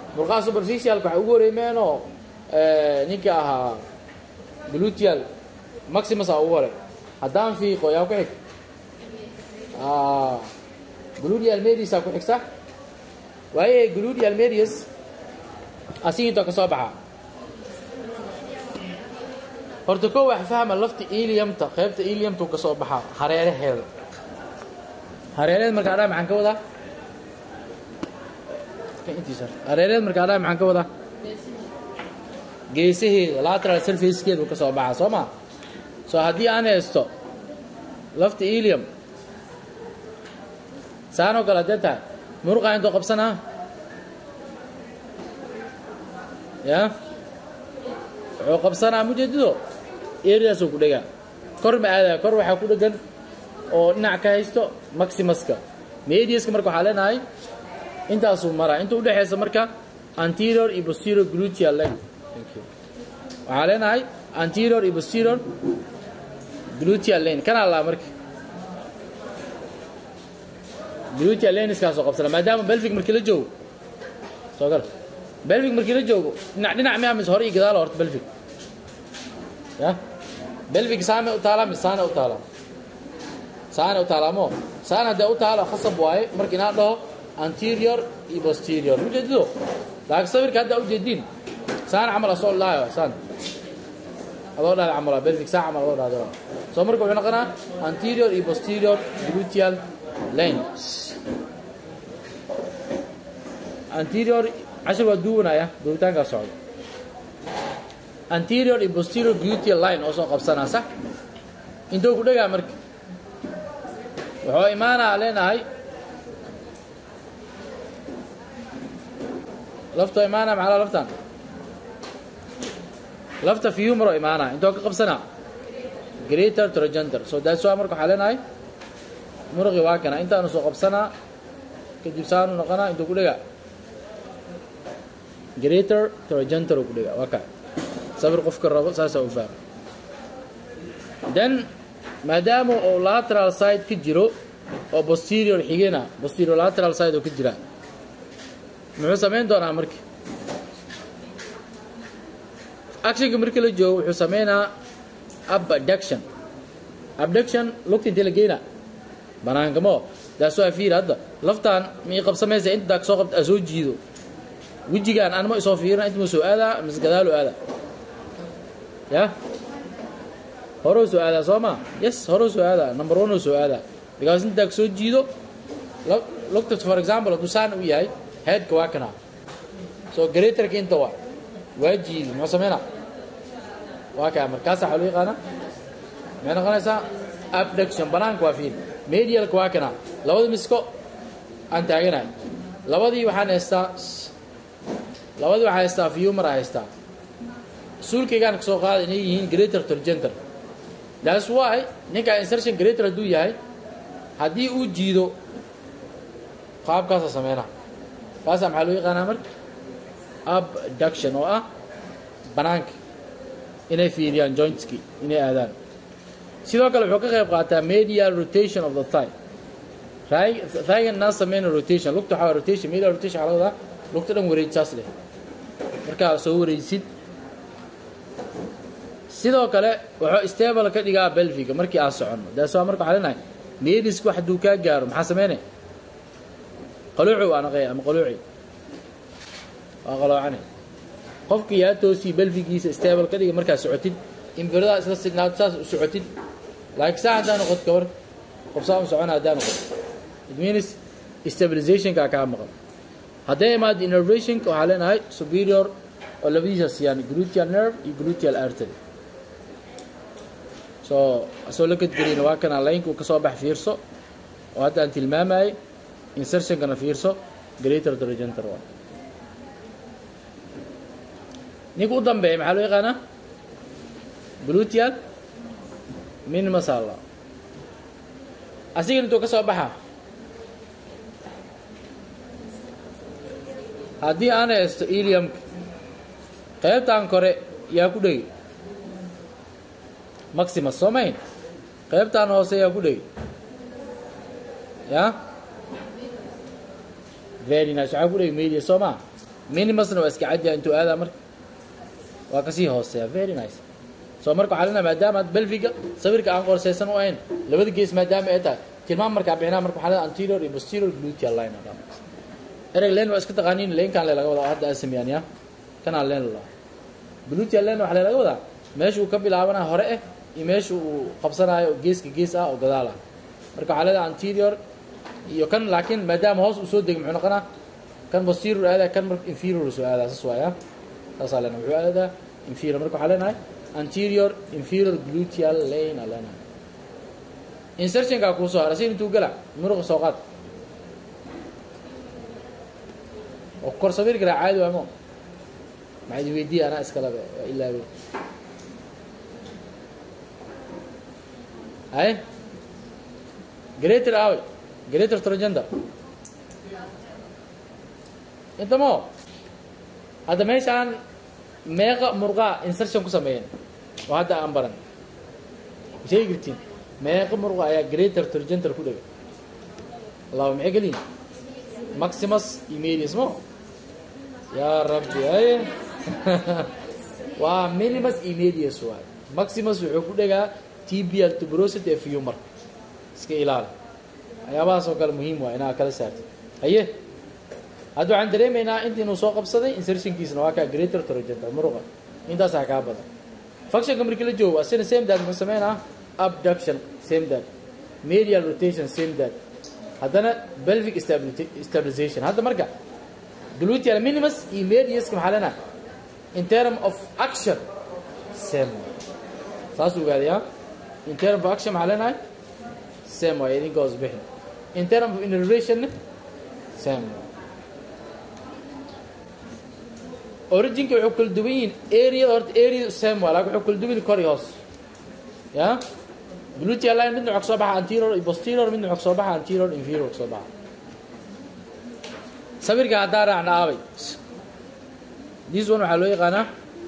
murqaha superficialka waxa ugu horeymeenoo ninka ahaa gluteal maximus aa ugu hore haddaan fiiqo yaa ku xig gluteal medius aa ku xigsa waaye gluteal medius asigintoo ka soo baxa horta ko wax fahma lafta iliumta qaybta iliumta ka soo baxa hareeraheeda hareeraheed markaa dhaa maxaan ka wadaa hareeraheed markaa dhaa maxaan ka wadaa geesaheeda lateral surfacekeedu ka soo baxa soo ma soo haddii aan haysto lafta ilium saanoo kale haddee tahay muruqa intoo qabsanaa ya wuxuu qabsanaa mujeedido eridaasuu ku dhegaa kor ma aadaya kor waxaa ku dhegan oo dhinac ka haysto maximuska mediuska marka waxaa leenahay intaasuu maraa inta udhexaysa marka anterior iyo posterior gluteal line waxaa leenahay anterior iyo posterior gluteal lane kanaa laa marka gluteal laneskaasoo qabsana maadaama belvic markii la joogo soo gal belvic markii la joogo dhinac dhinac miyaa mise hore iyo gadaal horta belvic ya belvic saame u taalaa mise saane u taalaa saane u taalaa mo saan haddee u taalo khasab waaye marka inaan dhaho anterior iyo posterior ujeedido laakiin sawirka hadda ujeediin saan camal asoo laayo saan adoo dhahda camal belvic saa camal adoo dhahda soo marka wuxuu noqonaa anterior iyo posterior gluteal lane anterior cashir waa duwanaya duubitaankaa socda anterior iyo posterior gluteal line oo soo qabsanaa sax intuu ku dhegaa marka wuxuu imaanaa leenahay laftoo imaanaa maxaa laftan lafta fumero imaanaa intoo ka qabsanaa greater trogenter so that's why marka waxaa leenahay muruqi waa kana intaanu soo qabsanaa kadib saanu noqonaa intuu ku dhegaa greater trogenter ku dhegaa waa kaa sawir qofka rabo saasaa u fahma then maadaama uu lateral side ka jiro oo posterior xigena posterior lateral side oo ka jira muxuu samayn doonaa marka actionka markii la joogo wuxuu sameynaa abduction abduction lugta intee la geynaa banaankamo daasoo afiir hadda laftaan mii qabsamaysa inta daag soo qabta aa soo jiido wejigaan anma isoo fiirina inta ma soo aadaa mise gadaalu aadaa ya horou soo aadaa soo ma yes horou soo aadaa number one oo soo aadaa because inta daag soo jiido lugta for example hadduu saan u yahay headka waa kanaa so greaterka inta waa waa jiidi muxuu sameynaa waa kaa markaasa waxaa loo yaqaana maxay noqonaysaa abduction banaanka waa fiil medialka waa kanaa labada misko aan taaganahay labadii waxaan haystaa labadii waxaa haystaa fumar aa haystaa suulkaygaan kasoo qaada inay yihiin greater torgenter that's why ninkaa insertion greater hadduu yahay haddii uu jiido qaabkaasa sameynaa kaasaa maxaa loo yaqaanaa marka abduction oo ah banaanka inay fiiriyaan jointski inay aadaan sidoo kale wuxuu ka qayb qaataa medial rotation of the thigh thighan naa sameyna rotation lugta waxaa rotation medial rotation waxaa laga wadaa lugta dhan wareej saas leh markaa soo wareejsid sidoo kale wuxuu stable ka dhigaa belviga markii aan soconno daas waa marka waxaa leenahay medisk wax hadduu kaa gaaro maxaa sameynay qaluuci waa naqay ama qaluuci waa qaloocane qofka yaa toosii belvigiisa stable ka dhiga markaa socotid imbiradaa isla signaad saas u socotid laakiin saa haddaa noqod kabar qof saa u socona haddaa noqod it means stabilizationka kaa maqan hadday imaado innervationka waxaa leenahay superior oo labadiisa siiyaan gluteal nerve iyo gluteal artery so asoo la kadgelina waa kana laynku ka soo bax fiirso oo hadda aan tilmaamayay insertionkana fiirso greater trogenter waa ninka u dambeeya maxaa loo yaqaanaa gluteal minimasalla asigan intuu ka soo baxa haddii aan haysto iliumka qaybtan kore yaa ku dhegi maximus soo mayn qaybtan hoose yaa ku dhegi ya very nice waxaa ku dhegi media soo maa minimusna waa iska cadya intuu aadaa marka waa kasii hooseeya very nice soo marka waxaa leenahay maadaama belviga sawirka aan qorsaysan u ahayn labada gees maadaama ay tahay tilmaam markaa bixinaa marka waxaa leenahay anterior iyo posterior gluteal line aa dhamaysa ereg len waa iska taqaaniin leenkaan le laga wadaa oo hadda aan sameeyaan ya kanaa leen la gluteal line waxaa laga wadaa meesha uu ka bilaabanayo hore eh iyo meesha uu qabsanayo geeska gees ah oo gadaal ah marka waxaa leedahay anterior iyo kan laakiin maadaama hoos uu soo degay muxuu noqonaa kan posterior aadaa kan marka inferior soo aadaa saas waaya saasaa leenahay wuxuu aadaa inferior marka waxaa leenahay anterior inferior gluteal lane aa leenahay insertionkaa kuu soo haray si intuu gala muruqa soo qaad oo kor sawir karaa caadi waamo maxaa idi weydiiya anaa iskalabe waa ilaabe hay greater awe greater trogender intamo hadda meeshaan meeqa murqaa insertion ku sameeyeen oo hadda aan baran sheegi kartiin meeqa murqa ayaa greater trogender ku dhegay allahu maxay geliyin maximus iyo medius mo yaa rabbi aye waa minimus iyo medius waay maximus wuxuu ku dhegaa tbl tuberosity ee fumar iska ilaali waxyaabahaas oo kale muhiim waa inaa kala saartid haye hadda waxaan dareemaynaa intiinuu soo qabsaday insertionkiisna waa kaa greater trogenter muruqa intaasaa kaa badan functionka markii la joogo waa sina same dad muxuu sameynaa abduction same dad medial rotation same dad haddana belvic stabilization hadda marka gluteal minimus iyo mediuska maxaa leenahay in term of action same saas ogaadaya in term of action maxaa leenahay same waay idinka hoos bixin in term of innervation same originka wuxuu kala duwan yihiin areada horta area same waa laakin wuxuu kala duwan yihin kor iyo hoos ya gluteal line midna wuxuu kasoo baxa anterior iyo posterior midna wuxuu kasoo baxa anterior inferior kasoo baxa sawirka haddaa raacna aabay this one waxaa loo yaqaanaa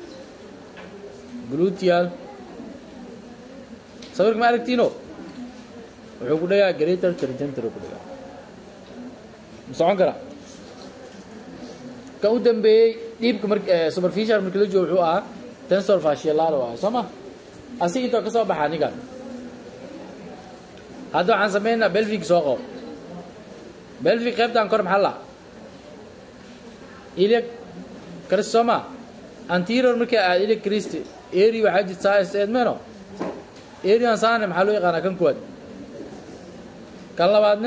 gluteal sawirka ma aragtiino wuxuu ku dhagaa greater trigenter ku dhagaa ma socon karaa kan u dambeeyey dhiibka mar superficial markii la joogo wuxuu ahaa tensor fasciolaro ah soo ma asig intoo ka soo baxa anigan hadda waxaan sameynaa belvic soo qabo belvic qaybtan kor maxaa la iliac cristoma anterior markii aad iliac christi eri waxaa jirta size edmeno erian saane maxaa loo yaqaanaa kan kuwaad kan labaadne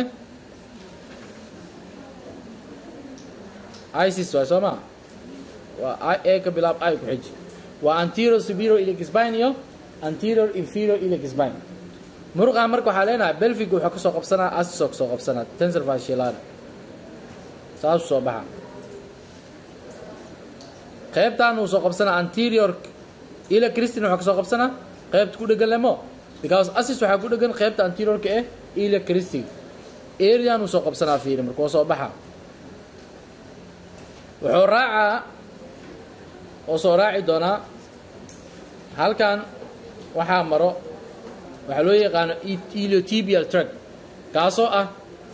isis waay soo maa waa a ka bilaab i ku xiji waa anterior superior iliac spine iyo anterior inferior iliac spine muruqaa marka waxaa leenahay belvic wuxuu kasoo qabsanaa asisoo kasoo qabsanaa tensor fasciolari saasuu soo baxa qaybtaan uu soo qabsanaa anterior ila christin wuxuu kasoo qabsanaa qaybta ku dhegan lemo because asis waxaa ku dhegan qaybta anteriorka eh ila christi arean uu soo qabsanaa fiiri marka waa soo baxa wuxuu raacaa oo soo raaci doonaa halkan waxaa maro waxaa loo yaqaano iliotibial track kaasoo ah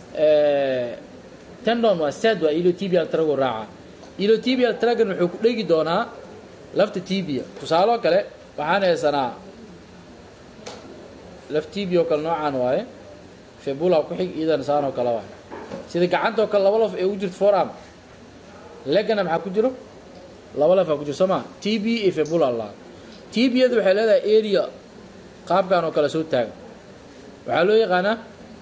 tendon waa sad waa iliotibial track uu raacaa iliotibial trackan wuxuu ku dhegi doonaa lafta tibia tusaaloo kale waxaan haysanaa laf tibia oo kale noocaan waaye febula ku xig iidana saan oo kale waaye sida gacantoo kale laba laf ee ugu jirto forearm legana maxaa ku jiro laba lafaa ku jiro soo maa t b iyo febula la tbiyadu waxay leedahay area qaabkan oo kale soo taagan waxaa loo yaqaanaa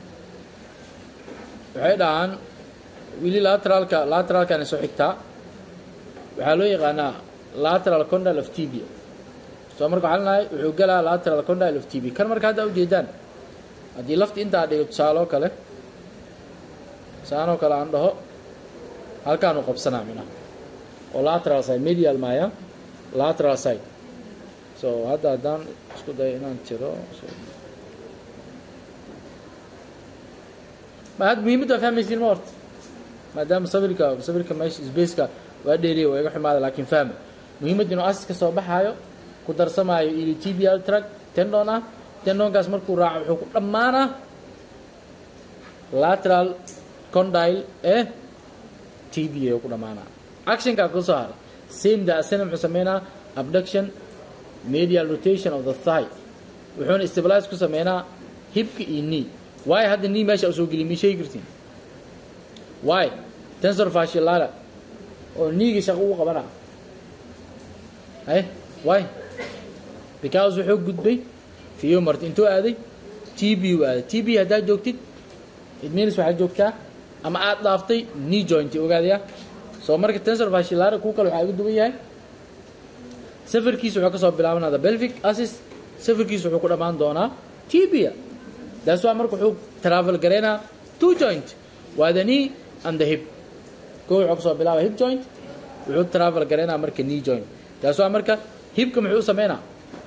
waxay dhahaan wili lateralka lateralkana soo xigtaa waxaa loo yaqaanaa lateral condyle of tibia soo marka waxaa lenahay wuxuu galaa lateral condyle of tibia kan marka hadda ujeedaan haddii lafti intaa dhigo tusaaloo kale saanoo kale aan dhaho halkaanu qabsanaa minaha oo lateral side medial maya lateral side so hadda haddaan isku dayo inaan tiro ma hadda muhiimadda waa fahmaysiin ma horta maadaama sawirka sawirka meesha spaceka waa dheeriya waa iga xumaada laakiin fahma muhiimadda inuu asis ka soo baxaayo ku darsamaayo iliotibial track tendon ah tendonkaas markuu raaco wuxuu ku dhammaanaa lateral condyle ee tba ku dhammaanaa actionka ku soo hara same da asana muxuu sameynaa abduction medial rotation of the thigh wuxuuna stabilize ku sameynaa hibka iyo knee waayo hadda knee meesha usoo geliy ma sheegi kartiin why tensor fasciolata oo kneega shaqo ugu qabana hay why because wuxuu gudbay fiyomart intuu aaday tb u aaday tb haddaad joogtid it means waxaad joogtaa ama aad dhaaftay knee joint ogaadaya soo marka tensor fasciolata ku kale waxaa ugu duwan yahay safarkiisa wuxuu kasoo bilaabanaa the pelvic assist safarkiisa wuxuu ku dhammaan doonaa tibia that's why marka wuxuu travel gareynaa two joint waa the knee and the hip ko wuxuu kasoo bilaaba hip joint wuxuu travel gareynaa marka knee joint that's why marka hipka muxuu sameynaa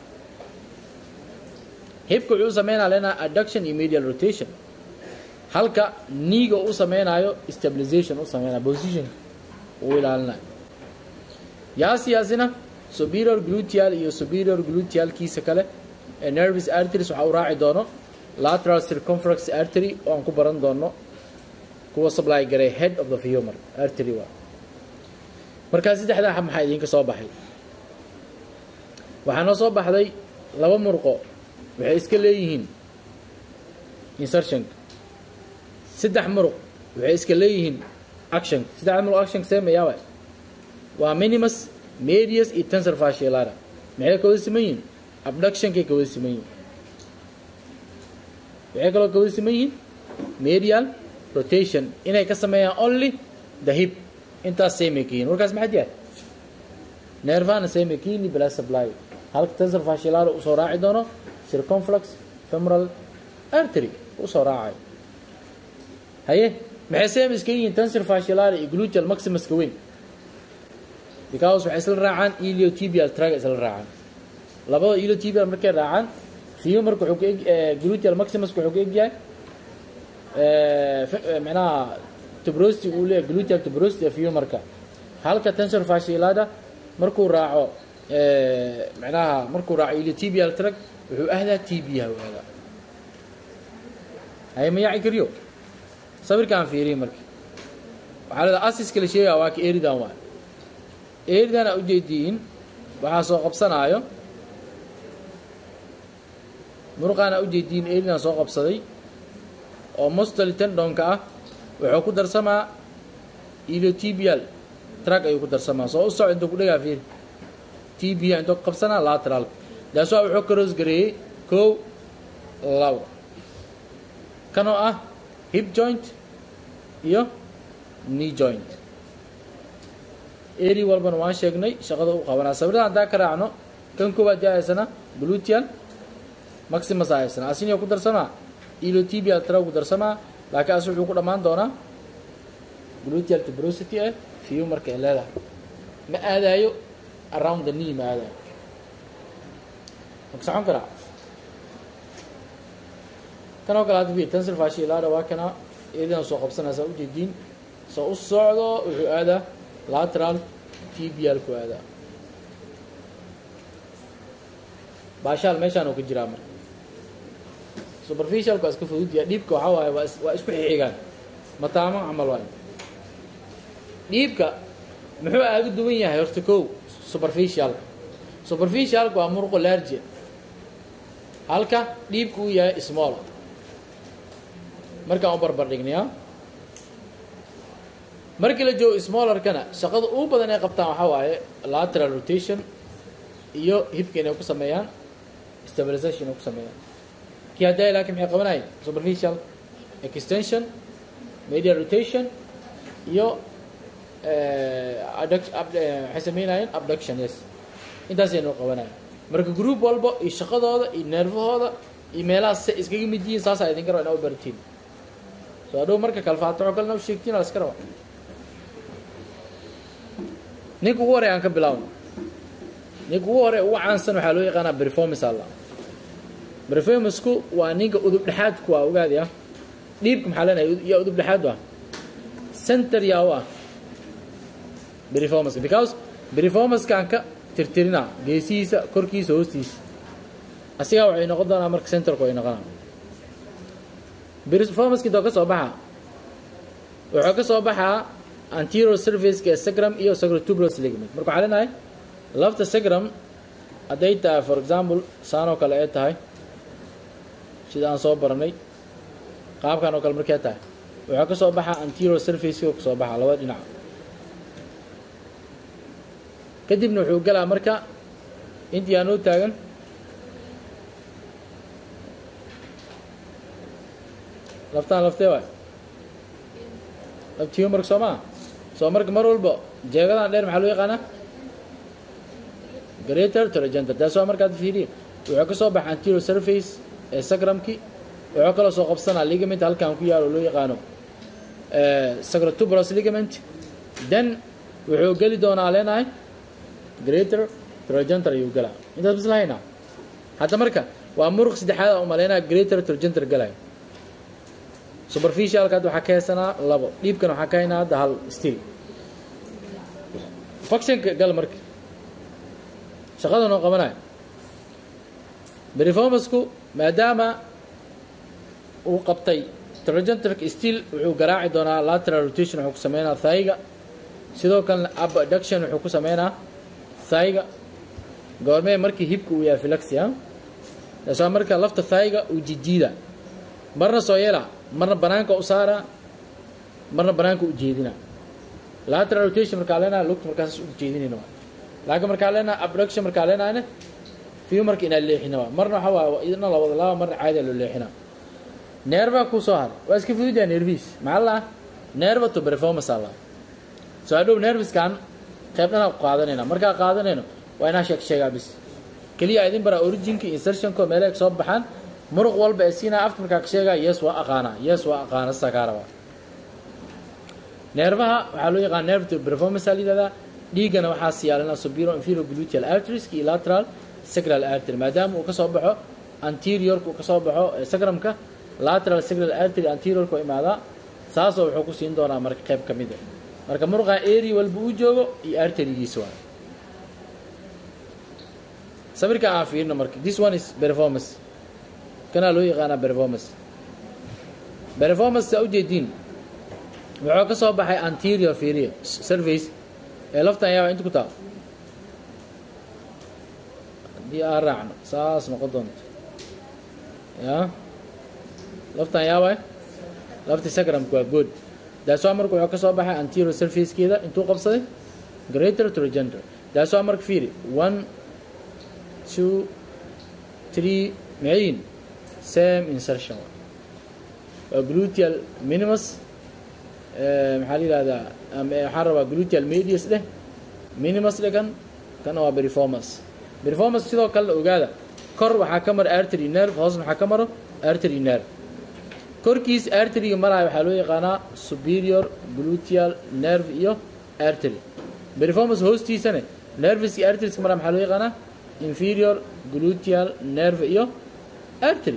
hipka wuxuu sameynaa leenaa adduction iyo medial rotation halka kneega uu sameynayo stabilization u sameynaa position uu ilaalinayo yaasi yaasina superior gluteal iyo superior glutealkiisa kale ee nervous arteries waxaa u raaci doono lateral circumflex artery oo aan ku baran doono kuwa supply garay head of the femur artery waa markaa saddexdaa xab maxaa idinka soo baxay waxaa noo soo baxday laba murqo waxay iska leeyihiin insertionka saddex muruq waxay iska leeyihiin action saddexda muruq action seemayaaba waa minimus medius iyo tensor fasciolata maxay kawada siman yihiin abductionkay kawada siman yihiin waxay kaloo kawada siman yihiin medial rotation inay ka sameeyaan only the hip intaas samey ka yihin warkaas maxaad yahay nervana samey ka yihin bla supply halka tensor fasciolata usoo raaci doono circumflex femoral artery usoo raacayo haye maxay same iska yihiin tensor fasciolata iyo gluteal maximuska weyn because waxay isla raacaan iliotibial track isla raacaan labada iliotibial markay raacaan fiyo marka wuxuu ka eg gluteal maximuska wuxuu ka egyahay micnaha tubrosity uu leeyahay gluteal tubrosity fiyo marka halka tensor fasciolata markuu raaco micnaha markuu raaco iliotibial track wuxuu ahdaa tbiha u ahdaa haye ma yaaci kariyo sawirkaan fiiriye marka waxaa leedaha asiska la sheegaya waa ka eridan waay eridan aa ujeediin waxaa soo qabsanaayo muruqaan aa ujeediin eridan soo qabsaday oo mostali tendonka ah wuxuu ku darsamaa iliotibial track ayuu ku darsamaa soo u soco intuu ku dhegaa fiiri tbia intuu ku qabsanaa lateral daas waa wuxuu karoos gareeyey kow labo kanoo ah hip joint iyo knee joint eri walbana waan sheegnay shaqada u qabanaa sawirada haddaa ka raacno kan koowaad yaa haysana gluteal maximus aa haysana asiniyo ku darsamaa iliotibial tra ku darsamaa laakiin as wuxuu ku dhammaan doonaa gluteal tubrosity ah fiyo marka ay leedahay ma aadaayo around the knee ma aadaayo maka socon karaa kan oo kale hadda fiir tensor fasciolata waa kana eridan soo qabsanaysaa ujeediin soo u socdo wuxuu aadaa lateral tbial ku aadaa baashaal meeshaan uu ka jiraa marka superficialku waa iska fududya dhiibka waxaa waaye waa waa isku xixigaan mataamo camal waayo dhiibka muxuu aaga duwan yahay horta kow superficialka superficialka waa muruqo large halka dhiibka uu yahay small markaan u barbar dhignayaa markii la joogo smallerkana shaqada ugu badan ay qabtaan waxaa waaye lateral rotation iyo hibka inay ku sameeyaan stabilization inay ku sameeyaan kii haddaa laakiin maxay qabanayeen superficial extension medial rotation iyo waxay sameynayeen abduction yes intaasay noo qabanayeen marka group walba iyo shaqadooda iyo neerfahooda iyo meelahaas se iskaga mid yihiin saasaa idinka raba inaa u baratiin soo adhow marka kalfaataco kalena u sheegtiin la iska raba ninka ugu horey aan ka bilaawno ninka ugu hore ugu caansan waxaa loo yaqaanaa performance alla performanceku waa ninka udub dhexaadku waa ogaadi ah dhiibka maxaa leenahay yaa udub dhexaad ah center yaa u ah performance because performancekaan ka tirtirina geesihiisa korkiisa hoostiisa asigaa waxay noqon doonaa marka centerku ay noqonaa performanceki doo ka soo baxaa wuxuu ka soo baxaa anterior surfaceka ee sacrum iyo sacrotuberous ligament marka waxaa leenahay lafta sacrum hadday tahay for example saan oo kale ay tahay sida aan soo baranay qaabkan oo kale markay tahay waxaa ka soo baxa anterior surfaceka ka soo baxa labada dhinac kadibna wuxuu galaa marka intii aanoo taagan laftaan laftee waay laftiyo marka soo maa soo marka mar walba jeegadan dheer maxaa loo yaqaanaa greater tragenter taas waa markaad fiiriye wuxuu ka soo baxa anterior surface ee sacrumki wuxuu kaloo soo qabsanaa ligament halkan ku yaalo loo yaqaano sacrotuberous ligament then wuxuu geli doonaa leenahay greater tragenter ayuu galaa intaas bis lahaynaa hadda marka waa muruq saddexaad u malaynaa greater tragenter galaya superficialka hadda waxaa ka haysanaa labo dhiibkan waxaa ka haynaa hadda hal still functionka gal marka shaqada noo qabanaya performasku maadaama uu qabtay tragentric still wuxuu garaaci doonaa lateral rotation wuxuu ku sameynaa thayga sidoo kalena abduction wuxuu ku sameynaa thayga goormee markii hibka uu yahay filaxia taasoo marka lafta thayga uu jijiida marna soo yeela marna banaanka u saara marna banaanka u jeedina lateral rotation markaa leenahay lugta markaas u jeedinayna waa laakiin markaa leenahay abduction markaa leenahayna fiyo marka inaa leexina waa marna waxa waa idna la wada laaba marna caadi loo leexina neerva ku soo haray waa iska fududaa nervis maxaa la nerva to performance alla soo hadhow nerviskan qaybdhanaa ku qaadanayna markaa qaadanayno waa inaa sheeg sheegaa bis keliya idin bara originka insertionko meelaha soo baxaan muruq walba ee siinaa afka markaa ka sheegaa yes waa aqaanaa yes waa aqaana sidaa kaa rabaa neerfaha waxaa loo yaqaana nerve to performance aa la yidhahdaa dhiiggana waxaa siyaalanaa superior inferior gluteal arteries iyo lateral sacral artery maadaama uu ka soo baxo anteriorka uu ka soo baxo sacrumka lateral sacral artery anteriorka oo imaadaa saasoo wuxuu ku siin doonaa marka qayb ka mid a marka muruqa area walba uu joogo iyo arterigiisa waa sawirka aan fiirino marka this one is performance kanaa loo yaqaanaa performance performance saa ujeediin wuxuu ka soo baxay anterior fiiriya surface ee laftan yaaba inta ku taal haddii aan raacno saas noqon doonto ya laftan yaaba lafti sacrumka waa good daaswaa marka wuxuu ka soo baxay anterior surfacekeeda intuu qabsaday greater trogenter daaswaa marka fiiri one two three mayin same insertion waa gluteal minimus maxaa la yihahdaa waxaan rabaa gluteal medius dheh minimus dheh kan kana waa performance performance sidoo kalena ogaada kor waxaa ka mara artery nerve hoosna waxaa ka maro artery nerve korkiis arteriga maraya waxaa loo yaqaanaa superior gluteal nerve iyo artery performance hoostiisane nerveska arterieska maraya maxaa loo yaqaanaa inferior gluteal nerve iyo artery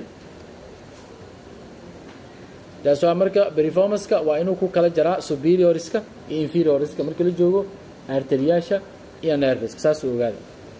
taas waa marka performanceka waa inuu ku kala jaraa superioriska iyo inferioriska marka la joogo arteriyaasha iyo nerveska saasuu ogaada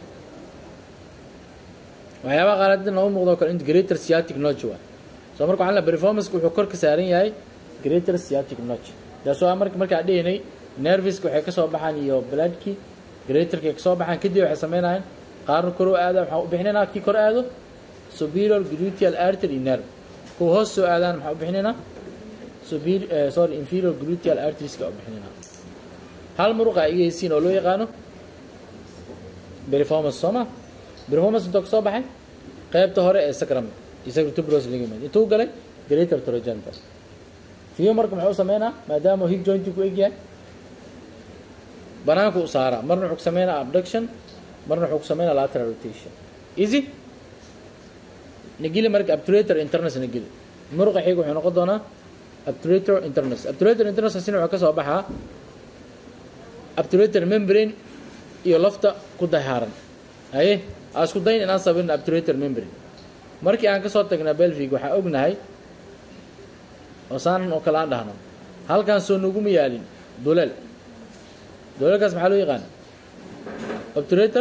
waxyaabaha qaar hadda noogu muuqdo kale greater sciatic notch waa soo marka waxaan leeyahay performanceka wuxuu kor ka saaran yahay greater sciatic notch taas waa marka markaa dhehnay nerveska waxay ka soo baxaan iyo bloodki greaterka ka soo baxaan kadib waxay sameynayaan qaarna kor u aada waxaan u bixinaynaa kii kor aado superior gluteal artery nerve kuwa hoos soo aadaan maxaa u bixinaynaa superior sorry inferior gluteal arterieska u bixinaynaa hal muruqa iga heysiin oo loo yaqaano performance soo ma performance intuu ka soo baxay qaybta hore ee sacrum iyo sacrotuberous ligament intuu galay greater trogenter fiyo marka muxuu sameynaa maadaama hip jointi ku egyahay banaanku u saaraa marna wuxuu ku sameynaa abduction marna wuxuu ku sameynaa lateral rotation easy nagili marka obturator internus nagili muruqa xiga wuxuu noqon doonaa obturator internus obturator internus asina wuxuu ka soo baxaa obturator membrane iyo lafta ku dahaaran haye aa isku dayn inaan sabirin obturator membrane markii aan kasoo tagnaa belvig waxaa ognahay oo saanan oo kale aan dhahno halkaan soo nuguma yaalin duleel duleelkaas maxaa loo yaqaana obturator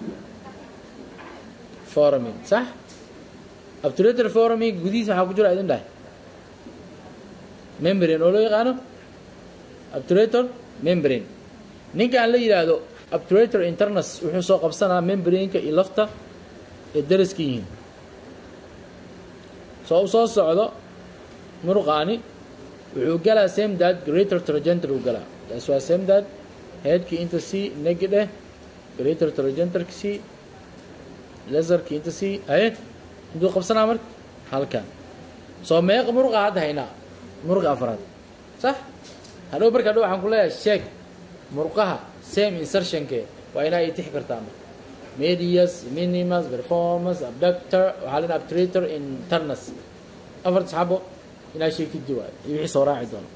foramin sax obturator foramin gudihiisa waxaa ku jira idin dhahay membrane oo loo yaqaano obturator membrane ninkaan la yidhaahdo obturator internus wuxuu soo qabsanaa membraneka iyo lafta ee daraska yihiin soo u soo socdo muruqaani wuxuu galaa same dad greater tragenter uu galaa taas waa same dad headkii inta c negidhe greater tragenterka c laserkii inta c haye intuu qabsanaa marka halkan soo meeqa muruqa hadda haynaa muruqa afraad sax hadhow marka hadhow waxaan ku leeyahay sheeg muruqaha same insertionke waa inaa itix kartaa marka medius minimus performance abductor waxaa lena obturator internus afarta xabo inaa sheegtid waayo iyo wixii soo raaci doono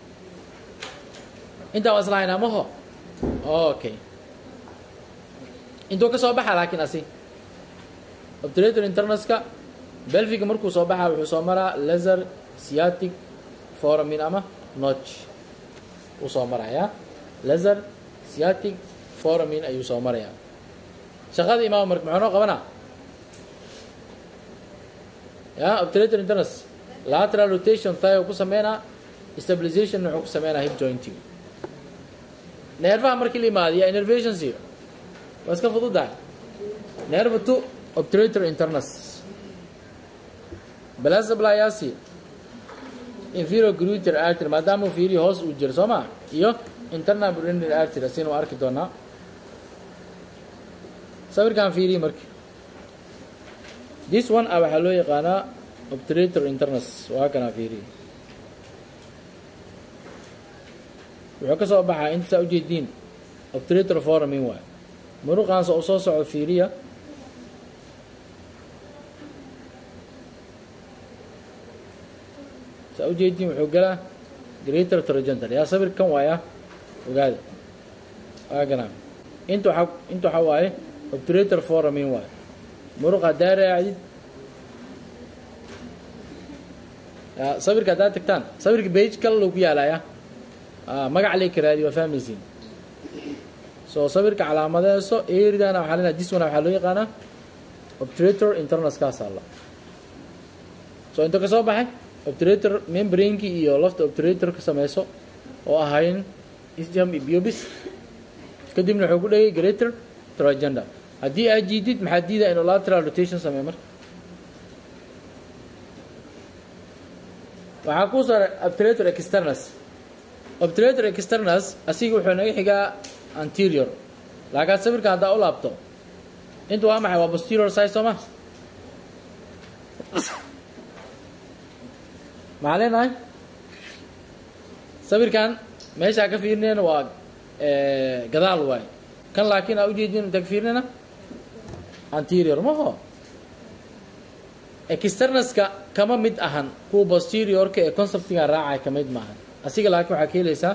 intaa waa isla haynaa maho okay intuu ka soo baxa laakiin asi obturator internuska belfiga markuu soo baxaa wuxuu soo maraa laser sciatic foramin ama notch uu soo marayaa laser sciatic foramin ayuu soo marayaa shaqada imaam marka muxuu noo qabanaa ya obturator internus lateral rotation thigh ku sameynaa stabilization wuxuu ku sameynaa hip jointing neerfaha markii la imaadiya innervationsi waa iska fududahay nerve two obturator internus blasablayasi inferior gluteal artery maadaama uu fiiriyo hoos uu jiro soo ma iyo internal urinary artery asina waa arki doonaa sawirkan fiiriye marka this one ah waxaa loo yaqaanaa obturator internus waa kanaa fiiriye wuxuu ka soo baxaa inta saa ujeediin obturator foramin waay muruqaansa u soo socdo fiiriya saa ujeediin wuxuu galaa greater tragenter yaa sawir kan waaya ogaada waaganaa inta waxa inta waxaa waaye obturator foramin waaye muruqa haddaa raacdid sawirka haddaad tagtaan sawirka bage kale loo ku yaalaya magac lee karaadi waa fahmaysiin so sawirka calaamadeeso eridana waxaa lena diswana waxaa loo yaqaanaa obturator internus kaas alla so inta ka soo baxay obturator membranekii iyo lafta obturator ka sameyso oo ahayn isjam iyo biobis kadibna wuxuu ku dhegay greater tragender haddii aad jiidid maxaa diidaa inuu lateral rotation sameeyo marka waxaa kuu saaray obturator externus obturator externus asiga wuxuu naga xigaa anterior laakiin sawirka haddaa u laabto inta waa maxay waa posterior size soo ma maxaa leenahay sawirkan meeshaa ka fiirinayna waa gadaal waay kan laakiin aa ujeedin inta ka fiirinayna anterior maho externuska kama mid ahan kuwa posteriorka ee conceptiga raacay ka mid maahan asiga laakiin waxaa ka helaysaa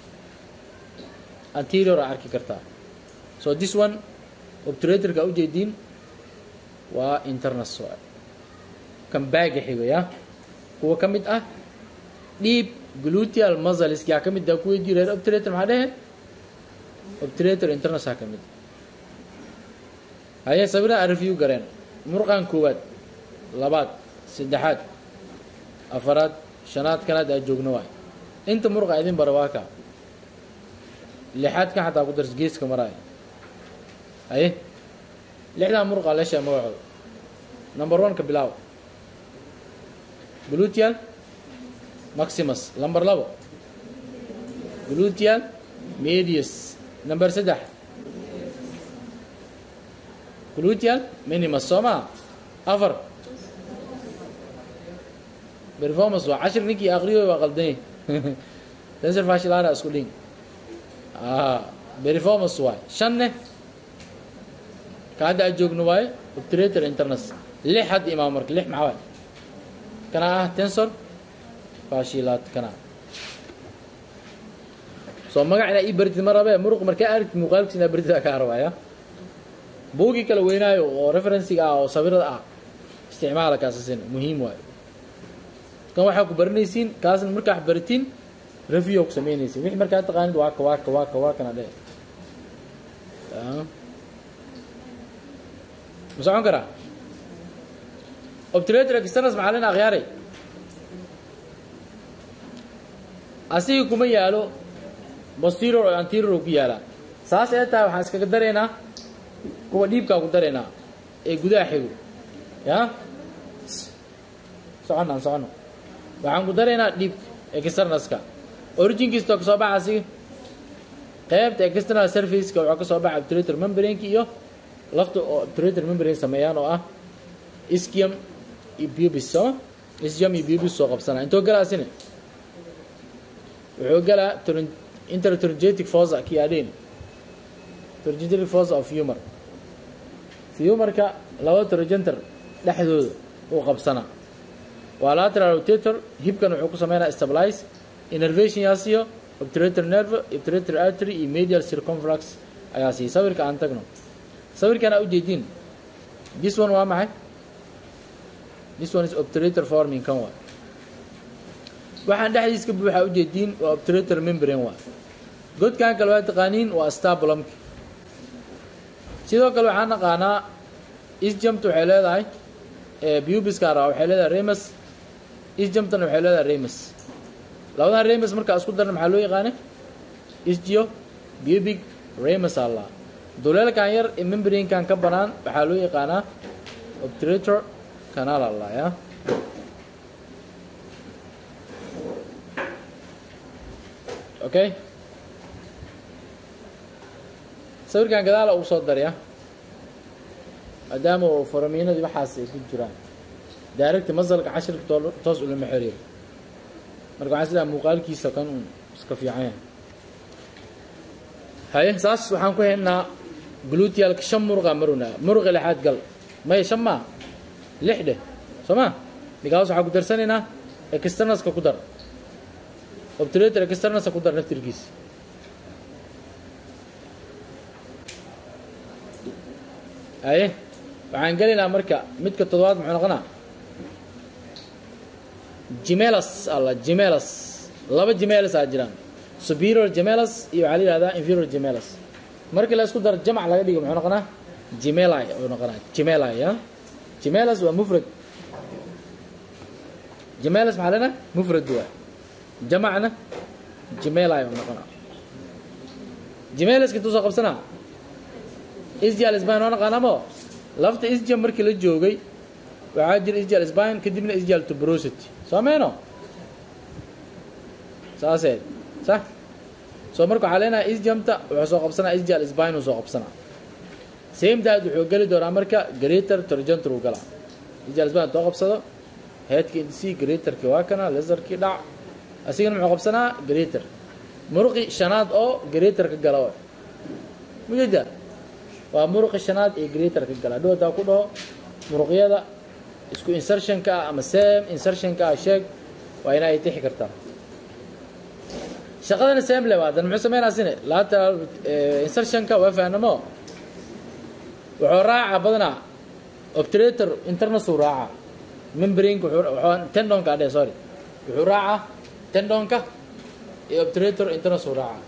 anterior aa arki kartaa so this one obturatorka aa ujeediin waa internus waay kan baaga xigaya kuwa ka mid ah dhiib gluteal muscles yaa ka mid ah kuwa jireer obturator maxaa dhehe obturator internus aa ka mid haye sawirada aan review gareen muruqan koowaad labaad saddexaad afaraad shanaad kanaad aa joogno waay inta muruqa idin bara waa ka lixaad kan xataa ku dars geeska maraaya haye lixdan muruqa leeshaa magacooda number one ka bilaaw gluteal maximus number labo gluteal medius number saddex gluteal minimus soo maa afar performance waa cashir ninkii aqriyo waa qaldanye tensor fashilara isku dhin performance waay shanne ka hadda aad joogno waaye obturator internus lix hadda imaam marka lix maxaa waay kana ah tensor fashilat kana soo magac inaa ii baritid ma rabe muruq markaa aragtid muuqaalkiis inaa baritid kaa rabaya buugii kala weynaayo oo referenciga ah oo sawirada ah isticmaala kaasasin muhiim waayo kan waxaa ku baranaysiin kaasna markaa wax baratiin review ku samaynaysiin wixii markaa taqaanid waa ka waa ka waa ka waa kana dhe ma socon karaa obturator externus maxaa lena akhyaaray asiga kuma yaalo posterior oo anterior uu ku yaalaa saas ee tahay waxaan iskaga daraynaa kuwa dhiibkaa ku daraynaa ee gudaha xigo ya soconaan socono waxaan ku daraynaa dhiibka externaska originkiista oo kasoo baxa asiga qaybta external surfaceka waxaa kasoo baxa obturator membraneka iyo lafta oo obturator membrane sameeyaan oo ah ischium iyo pubis sooma ischium iyo pubis soo qabsanaa intoo galaasine wuxuu galaa interturgetic fossa kiadin turgetic fossa of humor humarka laba turgenter dhexdooda uu qabsanaa waa lateral rotator hibkan wuxuu ku sameynaa stabilize innervation yaa siiyo obturator nerve obturator artery iyo medial circumflux ayaa siiya sawirka aan tagno sawirkan aa ujeediin this one waa maxay this one is obturator forming kan waa waxaan dhexdiis ka buuxaa ujeediin waa obturator membrane waa godkan kale waa taqaaniin waa stabulumka sidoo kale waxaan naqaanaa isjamta waxay leedahay bubiska ra waxay leedahay remus isjamtana waxay leedahay remus labadan remus markaa isku darna maxaa loo yaqaana isgio bubic remus alla duleelkan yar ee membrankan ka banaan waxaa loo yaqaanaa obturator canal alla ya okay sawirkan gadaala uu soo darya maadaama uu faramiinadii waxaas ay ku jiraan daaragti masalka cashirka toos ulama xiriir marka waxaan sidaa muuqaalkiisa kan un iska fiican yahay haye saas waxaan ku haynaa glutialka shan muruqa maruna muruqa lixaad gal maya shan maa lix dheh soo ma migaas waxaan ku darsanaynaa externaska ku dar obturator externaska ku dar naftirkiisa haye waxaan gelaynaa marka midka toddobaad muxuu noqonaa gemelas alla gemelas laba gemelas aa jiraan superior gemelas iyo waxaa la yihahdaa inferior gemelas markii la isku daro jamac laga dhigo muxuu noqonaa gemeli uu noqonaa gemeli ya gemelas waa mufrad gemelas maxaa leenahay mufrad waa jamacna gemeli uu noqonaa gemelaska intuu soo qabsanaa isjal sbine waa naqaanamo lafta isjal markii la joogay waxaa jira isjal sbine kadibna isjal tubrosity soo meyno saaseed sax soo marka waxaa leenahay isjamta wuxuu soo qabsanaa isjal sbine uu soo qabsanaa same dad wuxuu geli doonaa marka greater turgenter uu galaa isjal sbine too qabsado headka indisi greaterki waa kana laserkii dhac asigana muxuu qabsanaa greater muruqi shanaad oo greater ka gala mujeda waa muruqi shanaad ee greater ka gala hadhow hadaa ku dhaho muruqyada isku insertionka ah ama same insertionka ah sheeg waa ina ay tixi kartaa shaqadana same le waadan muxuu sameynaa sine lateral insertionka waa fahnamo wuxuu raaca badanaa obturator internas uu raaca membranka wuxuu tendonka adhe sorry wuxuu raaca tendonka iyo obturator internas uu raaca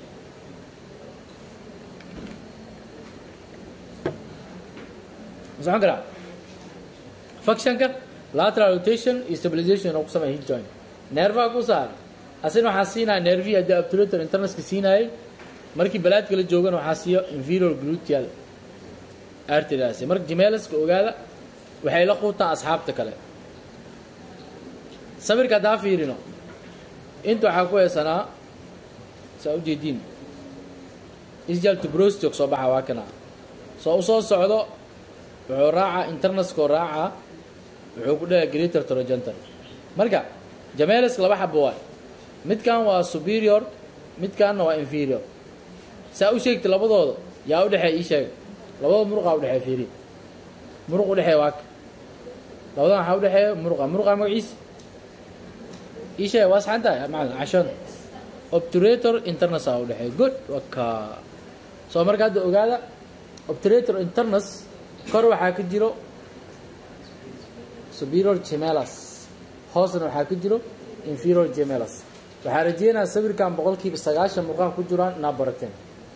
socon karaa functionka lateral rotation iyo stabilization oo ku sameeya hip joint nervaha ku saar asina waxaa siinaya nervihi haddii obturator internaska siinayay markii balaadka la joogana waxaa siiyo inferior gluteal arterias marka gemelaska ogaada waxay la quutaan asxaabta kale sawirka haddaa fiirino inta waxaa ku heesanaa saa ujeediin isjal tubrostok soo baxa waa kana soo usoo socdo wuxuu raacaa internaskoo raacaa wuxuu ku dhaha greater trogenter marka jameelisk laba xabo waay midkan waa superior midkanna waa inferior saa u sheegta labadooda yaa udhexeey ii sheega labada muruqaa udhexeeya fiiri muruq udhexeeya waaka labadan waxaa udhexeeya muruqa muruqa magaciisa ii sheega waa saxan tahay macalin cashon obturator internas aa udhexeeya good waka soo marka hadda ogaada obturator internas kor waxaa ka jiro superior gemelas hoosna waxaa ka jiro inferior gemelas waxaa rajeynaya sawirkan boqolkiiba sagaashan murqaha ku jiraan inaa barateen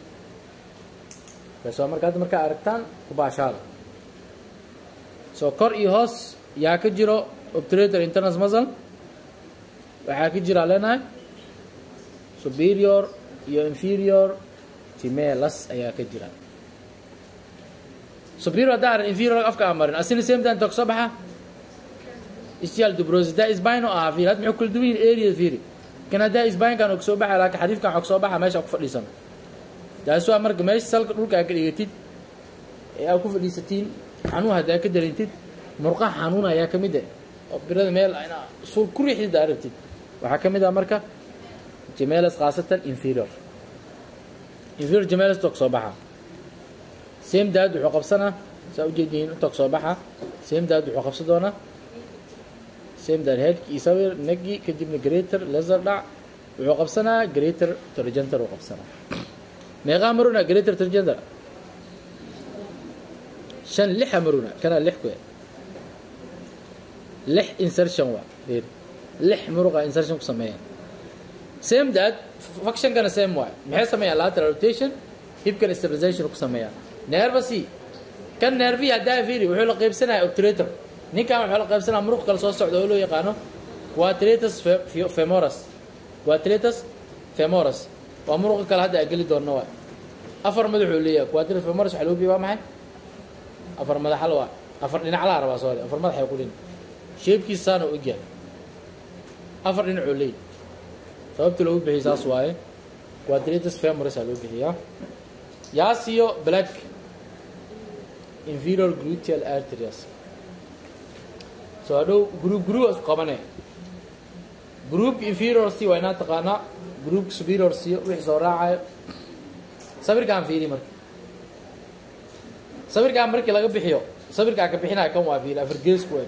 soo marka hadda markaa aragtaan kubaashaada soo kor iyo hoos yaa ka jiro obturator internas muscle waxaa ka jiraa leenahay superior iyo inferior gemellus ayaa ka jira superior haddaan arin inferior afka aan marin asina same time inta kasoo baxa ischial dubrosis daa isbine oo ahaa fiiri hadda muxuu kala duwan yihin area fiiri kan haddaa isbinekan oo kasoo baxa laakiin xadiifkan waxaa kasoo baxa meesha ku fadhiisano taas waa marka meesha salka dhulka aad ka dhigatid ee aad ku fadhiisatiin xanuun haddaa ka dareentid murqaha xanuun ayaa ka mid ah oo birada meel ina suul ku riixdid aad rabtid waxaa ka mid ah marka gemellus khaasatan inferior inferior gemellus inta kasoo baxa same dad wuxuu qabsanaa saa ujeediin inta kasoo baxa same dad wuxuu qabsan doonaa same dad headki iyo sawir negi kadibna greater laser dhac wuxuu qabsanaa greater torgenter uu qabsanaa meeqaa maruna greater torgenter shan lixa maruna kana lix ku lix insertion waa fiir lix muruqa insertion ku sameeyaan same dad functionkana same waay maxay sameeyaan lateral rotation hipkan stabilization ku sameeyaan nervasi kan nervi haddaa fiiri wuxuu la qaybsanaya obturator ninkan wuxuu la qaybsanaya muruq kale soo socda oo loo yaqaano quadratus femoris quadratus femoris waa muruqa kale hadda ageli doonno waay afar madaxuu leeyahay quadratus femoris waxaa loo biya waa maxay afar madaxal waa afar dhinac la rabaa sorry afar madax ay ku dhin shapekiisaana u egyahay afar dhinacuu leeyahay sababta loogu bixiyay saas waaye quadratus femoris aa loo bixiyaa yaasiyo black inferior gluteal arteries soo hadhow group group isku qabane groupka inferior c waa inaa taqaanaa groupka superior c wixii soo raacayo sawirkaan fiiri marka sawirkaan markii laga bixiyo sawirkaan ka bixinaya kan waa fiiri afar geesku wey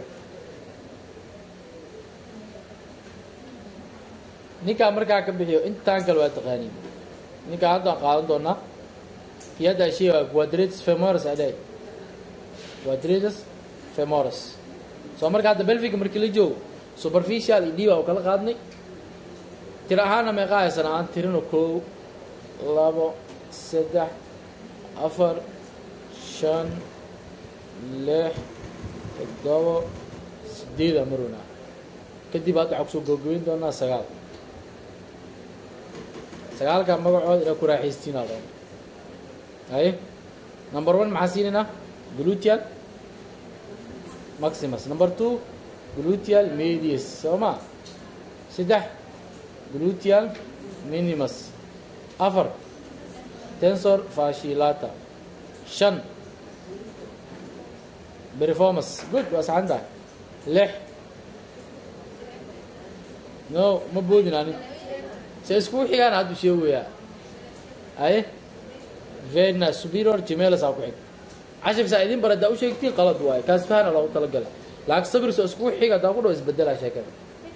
ninkaan markaa ka bixiyo intaan kale waa taqaaniin ninkaan haddaan qaadan doonaa kii haddaa sheega quadratus femoris adhay quadratus femoris soo marka hadda belfiga markii la joogo superficial iyo dhiba u kala qaadnay tir ahaana meeqa haysan aan tirino kow labo saddex afar shan lix toddobo sideeda maruna kadib hadda waxaa kusoo gabagabeyn doonaa sagaal sagaalka magacooda inaa ku raaxaystiina doon haye number one maxaa siinaynaa gluteal maximus number two gluteal medius soo ma saddex gluteal minimus afar tensor fashilata shan performance good waa saxan tahay lix no ma boodin ani se iskugu xigaan haddu sheegayaa aye vena superior gemellus aa ku xig cashirka saa idin bar haddaa u sheegtiin qalad waaye kaas fahana loogu talagalay laakiin sabirso iskugu xig haddaa ku dhaw isbedelaa sheekada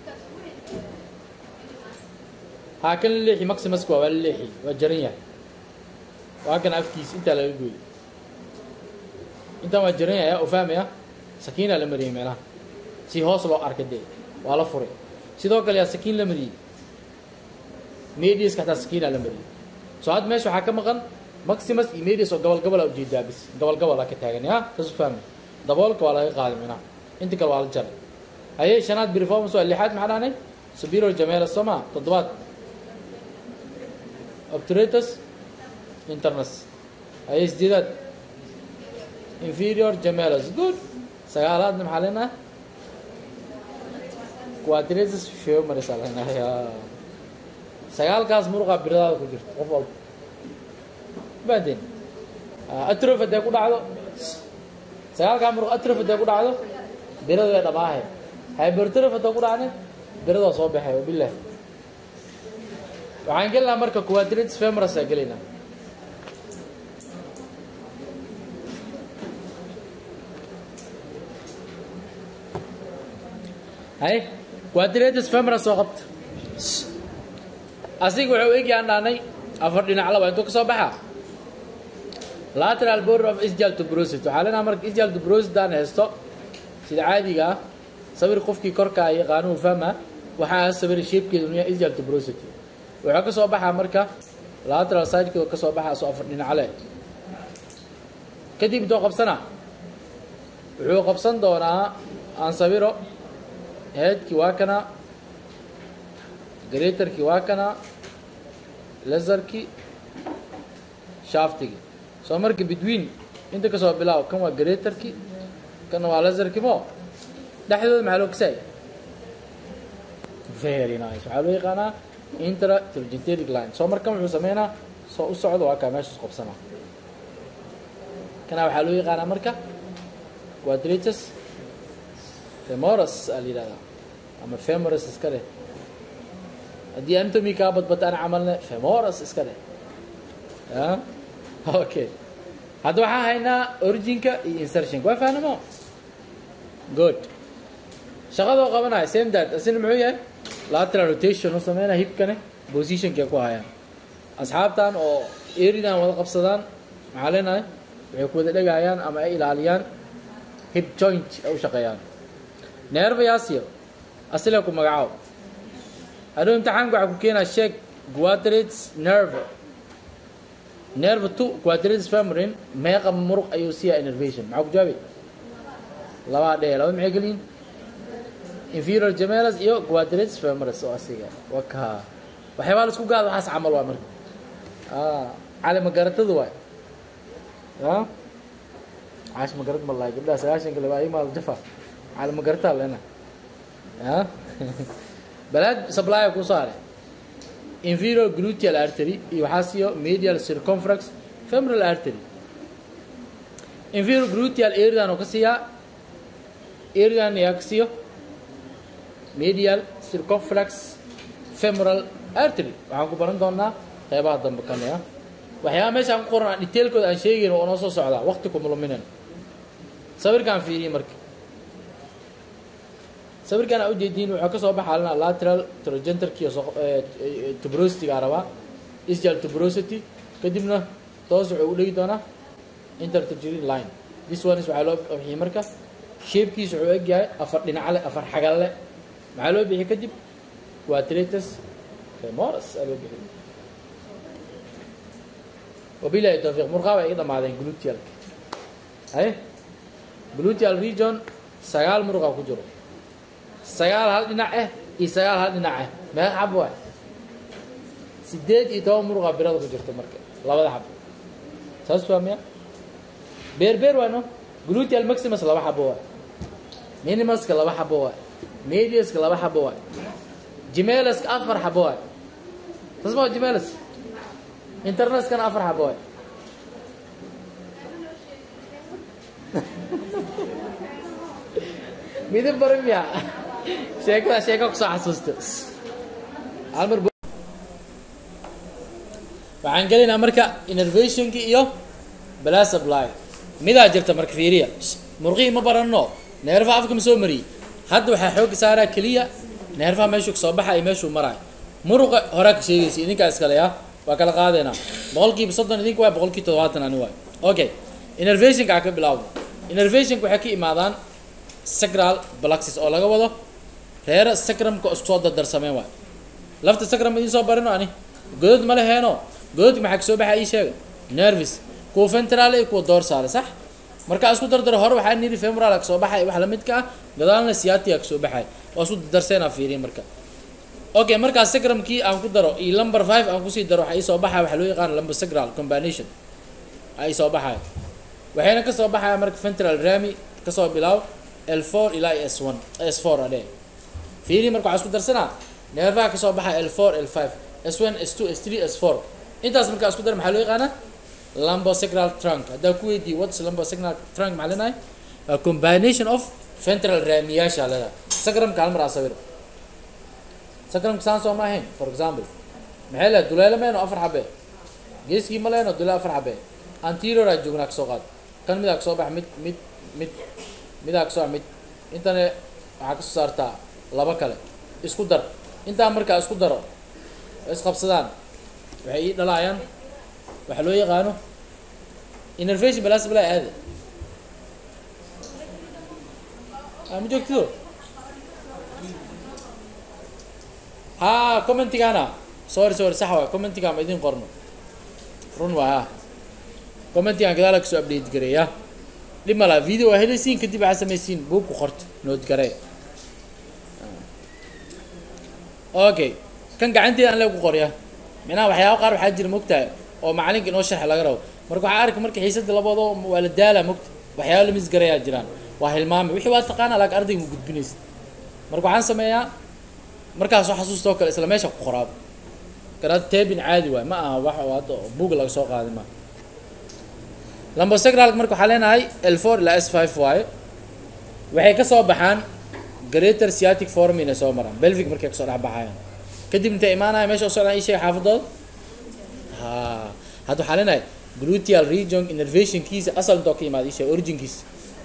haa kan la leexi maximuska waa waa la leexi waa jaran yahay waa kan afkiis intaa laga gooyey intaan waa jaran yahay oo fahmaya sakiinaa la mariyey meelaha si hoos loo arka dee waa la furay sidoo kale yaa sakiin la mariyey mediuska xataa sakiinaa la mariyey soo hadda meesha waxaa ka maqan maximus iyo medius oo gobol gobola ujeedaa bis gobol gobola ka taagan ya kasu fahmay daboolka waa laga qaaday minaha inta kale waa la jaray haye shanaad performance waa lixaad maxaa dhahnay superior gemellus soo maa toddobaad obturatus internus haye sideedaad inferior gemellus good sagaalaadna maxaa leenahay quadratus femoris aa leenahay sagaalkaas muruqa biradaada ku jirto qof walba baadeen atrof hadday ku dhacdo sagaalkaa muruq atrof hadday ku dhacdo birada way dhamaahay hypertrof hadday ku dhacne biradaa soo baxay wabilahi waxaan gelinaa marka quadratus femoris aa gelaynaa hay quadratus femoris soo qabta asiga wuxuu eegyaan dhaanay afar dhinac laba intuu ka soo baxaa lateral border of isjal tubrosity waxaa leenaha marka isjal tubrosity aan haysto sida caadiga ah sawir qofkii korka ay yaqaanuhu fahma waxaa sawir shapekeedu nuya isjal tubrosity wuxuu ka soo baxaa marka lateral sideka ka soo baxaa soo afar dhinac leh kadib intuu qabsana wuxuu qabsan doonaa aan sawiro headkii waa kana greaterkii waa kana laserkii shaftigii soo marka between inta kasoo bilaabo kan waa greaterkii kana waa laserkii mo dhexdooda maxaa loo kasay very nice waxaa loo yaqaanaa intra trigentatic line soo markan wuxuu sameynaa soo u socdo waa kaa meesha isqabsanaa kana waxaa loo yaqaanaa marka quadratus femoris aa la yidhahdaa ama femoris iska dheh haddii anatomy kaa badbata ana camalne femoris iska dheh ya okay hadda waxaan haynaa originka iyo insertionka waa fahnamo good shaqadoo qabanaya same that asina muxuu yahay lateral rotation u sameynaya hibkane positionka ku hayaan asxaabtan oo eridan wada qabsadaan maxaa leenahay waxay ku wada dhegayaan ama ay ilaaliyaan hip joint ay u shaqeeyaan nerve yasio asile ku magacaabo hadhow imtixaanka waxaa ku keenaa sheeg quadrates nerve nerve two quadrates femorin meeqa muruq ayuu siiyaa innervation maxaa ku jawaabi labaa dhee laba maxay geliyin inferior gemelas iyo quadrates femoris oo asiga waka waxyaabaa la isku gaada waxaas camal waa marka cali magaratadu waay ya caash magarad ma lahay gabdhaha sagaashan kale waa imaal jafa cali magarataa leena ya balaad supply ku saare inferior gluteal artery iyo waxaa siiyo medial circumflex femoral artery inferior gluteal area oo ka siiyaa area yaa ka siiyo medial circumflex femoral artery waxaan ku baran doonaa qeybaha dambe kan ya waxyaaba meesha aan ku qoran detailkooda aan sheegayn oo noo soo socdaa waqti kumuluminan sawirkaan fiiriyey marka sawirkaan aa ujeediin waxaa kasoo baxa alina lateral trogenterki tubrosity gaa rabaa isjal tubrosity kadibna toos wuxuu u dhegi doonaa intertrigin line this one is waxaa loo bixiyey marka shapekiisa wuxuu egyahay afar dhinacle afar xagalle maxaa loo bixiyey kadib quadratus femoris aa loo bixiyey wabilahi tawfiiq murqaa bay iga dhamaadeen glutealka haye gluteal region sagaal muruqa ku jiro sagaal hal dhinac ah iyo sagaal hal dhinac ah meeqa xabo waay sideed iyo toban muruqa birada ku jirta marka labada xabo saas waa miya beer beer waa no gluteal maximus laba xabo waay minimuska laba xabo waay mediuska laba xabo waay gemelaska afar xabo waay saas ma gemelas internaskana afar xabo waay midib baran miya sheekada sheeko kusoo xasuusta halmar waxaan gelaynaa marka innervationki iyo blasably midaa jirta marka fiiriya murqihii ma baranno neerfaha afka ma soo mariyey hadda waxaa xooga saaraa keliya neerfaha meeshuu kasoo baxa iyo meeshuu maraayo muruqa horaa ka sheegaysa idinkaa iskale ya waa kala qaadeynaa boqolkiiba soddon idinka waay boqolkiiba todobaatan ani waay okay innervationka aa ka bilaawda innervationka waxay ka imaadaan sacral balaxis oo laga wado reera sacrumka isku soo dardarsameen waay lafta sacrum idiin soo barino ani godod ma leheeno gododka maxaa kasoo baxaa ii sheega nervis kuwa ventrale iyo kuwa dorsale sax markaa isku dardaro hore waxaa niri femoral kasoo baxay wax lamidka ah gadaalna siatia kasoo baxay waa isku dardarseenaa fiiriya marka okay markaa sacrumkii aan ku daro iyo number five aan kusii daro waxaa iisoo baxaya waxaa loo yaqaana lumbar sacral combination aa iisoo baxaya waxayna kasoo baxaya marka ventral rami kasoo bilaaw l four ilaa s one s four adhe fiiri marka waxaa isku darsanaa neerfaha kasoo baxa l four l five s one s two s three s four intaas markaa isku dar maxaa loo yaqaanaa lumbosacral trunk haddaa ku weydiiy whats lumbosacral trunk maxaa leenahay a combination of ventral raamiyaasha leedahay sacrumka hal mar aa sawir sacrumka saan soo ma ahayn for example maxay leedahay duleelo meeno afar xabe geeskii ma leeno duleelo afar xabe anterior aa joognaa kasoo qaad kan midaa kasoo baxa mid mid mid midaa kasoo mid intana waxaa kasoo saartaa laba kale isku dar intaa markaa isku daro isqabsadaan waxay ii dhalaayaan waxaa loo yaqaano innervation balas balaa aade ma joogtido ha commentigana sorry sorry sax waay commentiga ma idin qorno run waay ha commentigan gadaala kasoo update gareeya dhib ma laha video waa helaysiin kadib waxaa samaysiin buug ku qorto nood garee okay kan gacanteeda aan lee ku qorya micnaha waxyaaba qaar waxaa jira mogtahay oo macalinka inoo sharxa laga rabo marka waxaa arka marka xiisada labado waa la daala mogta waxyaaba la misgarayaa jiraan waa hilmaame wixii waa taqaana laakiin ardayga ma gudbinaysa marka waxaan sameeyaa markaas soo xasuustoo kale isla meesha ku qoraabo kanaad teebin caadi waay ma aha wax oo hadda buga laga soo qaaday maaha lambosacralka marka waxaa leenahay l four ilaa s five waaye waxay ka soo baxaan greater sciatic forum inay soo maraan belvic markay kasoo dhex baxayaan kadib intay imaanaya meesha u socdaan ii sheega xaafadooda ha hadda waxaa leenahay gluteal region innervationkiisa asal intoo ka imaada ii sheega originkiisa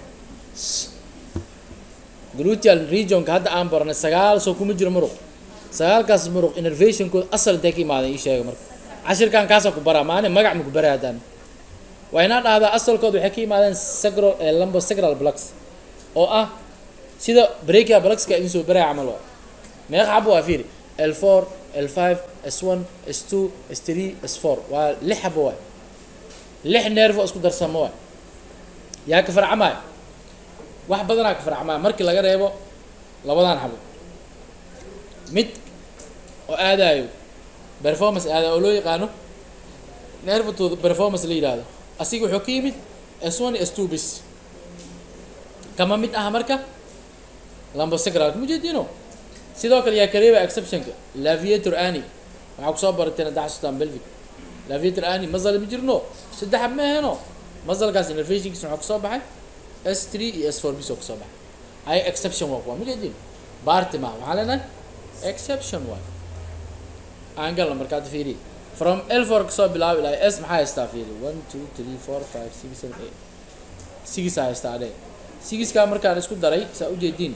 gluteal regionka hadda aan baranay sagaal soo kuma jiro muruq sagaalkaas muruq innervationkooda asal intay ka imaadeen ii sheega marka cashirkan kaasa ku baraa maani magac ma ku baraa haddaan waa inaa dhahdaa asalkooda waxay ka yimaadeen sacral lambo sacral blux oo ah sida breakia bluxka idin soo baraya camal waa meeqa xabo waa fiiri l four l five s one s two s three s four waa lix xabo waay lix nervo isku darsamo waay yaa ka farcamaya wax badanaa ka farcamaya markii laga reebo labadan xabo mid oo aadayo performance aadayo oo loo yaqaano nervatooda performance la yidhaahdo asiga wuxuu ka yimid s one s two bis kama mid aha marka lambosacralka mujeedino sidoo kale yaa kareeba exceptionka laviator ani waxaa kusoo barateen hadda xasuustaan belvic laviator ani mazal ma jirno saddex ma aheno mazalkaas innervationkiisa waxaa kusoo baxay s three iyo s four bis oo kusoo baxay ay exception waa kuwa mujeedin baarti maha waxaa leenahay exception waay aan galna markaad fiiriye from l four kasoo bilaabo ilaa s maxaa haystaa fiiri one two three four five six seven eight sigisaa haystaa adhe sigiskaa markaan isku daray saa ujeediin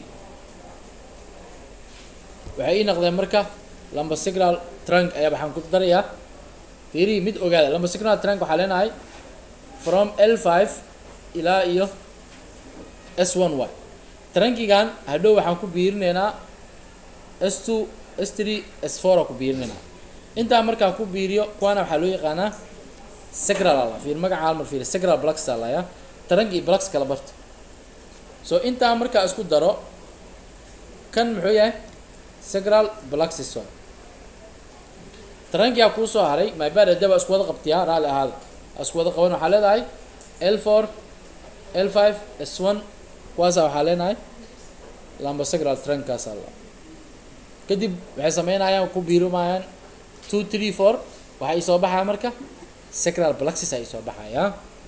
waxay ii noqdeen marka lambosacral trunk ayaa waxaan ku darayaa fiiri mid ogaada lambosacral trunk waxaa leenahay from l five ilaa iyo s one y trunkigan hadhow waxaan ku biirinaynaa s two s three s four aa ku biirinaynaa intaa markaan ku biiriyo kuwaana waxaa loo yaqaanaa sacral ala fiir magaca halmar fiir sacral blux alaya trunk iyo blux kala barta so intaa markaa isku daro kan muxuu yahay sacral bluxis waa tarankiyaa kuu soo haray mybad adaba isku wada qabtiyaa raalli ahaada isku wada qaban waxaa leedahay l four l five s one kuwaasa waxaa leenahay lamba sacral trankaas alla kadib waxay sameynayaan ku biirumayaan two three four waxaa ii soo baxaya marka sacral bluxis aa ii soo baxaya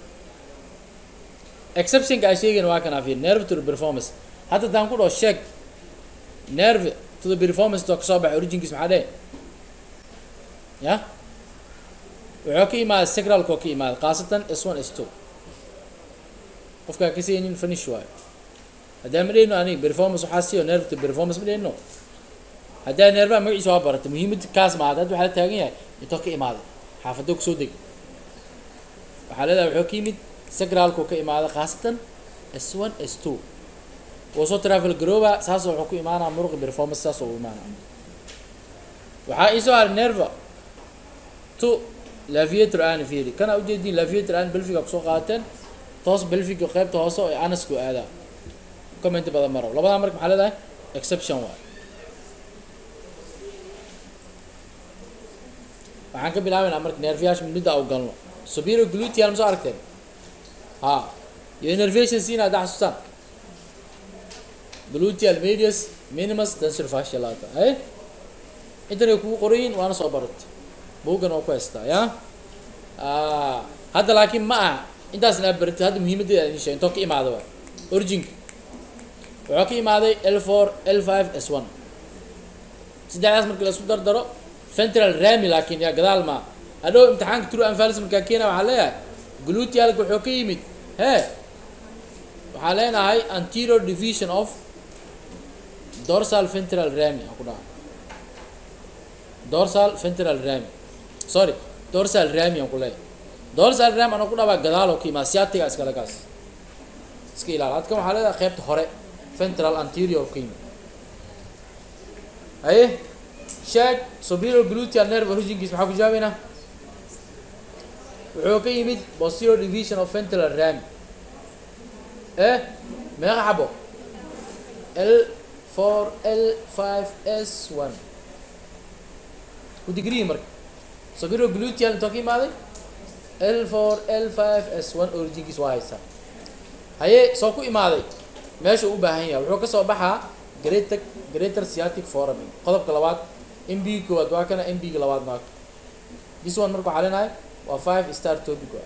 exceptionka aa sheegayna waa kan afir nerve to the performance hadda daan ku dhaho sheeg nerve to the performance to kasoo baxay originkiis maxaa dheh ya wuxuu ka imaada sacralkoo ka imaada khaasatan s one s two qofkaa ka saynin finish waayo haddaan ma dhehno aniga performance waxaa siiyo nerve to performance ma dhehno haddaa nervaha magaciisa waa barata muhiimada kaas ma hadda waxaa la taagan yahay intoo ka imaaday xaafado kusoo deg waxaa leedahay wuxuu ka yimid sacralkoo ka imaada khaasatan s one s two wuu soo travel garooba saas wuxuu ku imaanaa muruqi performance saas u imaanaa waxaa iisoo haray nerva to laviator aan fiiri kana ujeediin laviator aan belfiga kusoo qaateen toos belfiga qaybta hoose oo anasku aadaa comment badan maro labadaa marka maxaa leedahay exception waay waxaan ka bilaabaynaa marka nerviyaasha midda u galno superior gluteal ma soo aragteen ha iyo innervation siina hadda xasuustaan gluteal medius minimus tensor fasciolata ay intanay kugu qorayin waana soo barat buuggan oo ku haystaa ya hadda laakiin ma aha intaasna aad baratid hadda muhiimadeeda idin sheeg intoo ka imaada waay originka wuxuu ka imaaday l four l five s one saddexdaas markii la isku dardaro central rami laakiin yaa gadaal maa hadhow imtixaanka true anfalis markaa keena waxaa leeyahay glutealka wuxuu ka yimid hee waxaa leenahay anterior division of dorsal ventral rami aan ku dhaha dorsal ventral rami sorry dorsal rami aan ku leeyahay dorsal rami anaa ku dhaabaa gadaaloo ka imaa siatiga iskale kaas iska ilaal hadkan waxaa leedahay qaybta hore ventral anterior ka yimid haye sheeg superior gluteal nerve originkiis maxaa ku jawaabeynaa wuxuu ka yimid posterior division of ventral rami eh meeqa xabo l four l five s one ku digriyi marka superior gluteal intoo ka imaaday l four l five s one originkiis waa haysaa haye soo ku imaaday meesha u baahan yahay wuxuu kasoo baxaa greater greater sciatic foramen qodobka labaad m b koowaad waa kana m b ga labaad maaka this one marka waxaa leenahay waa five star topic waa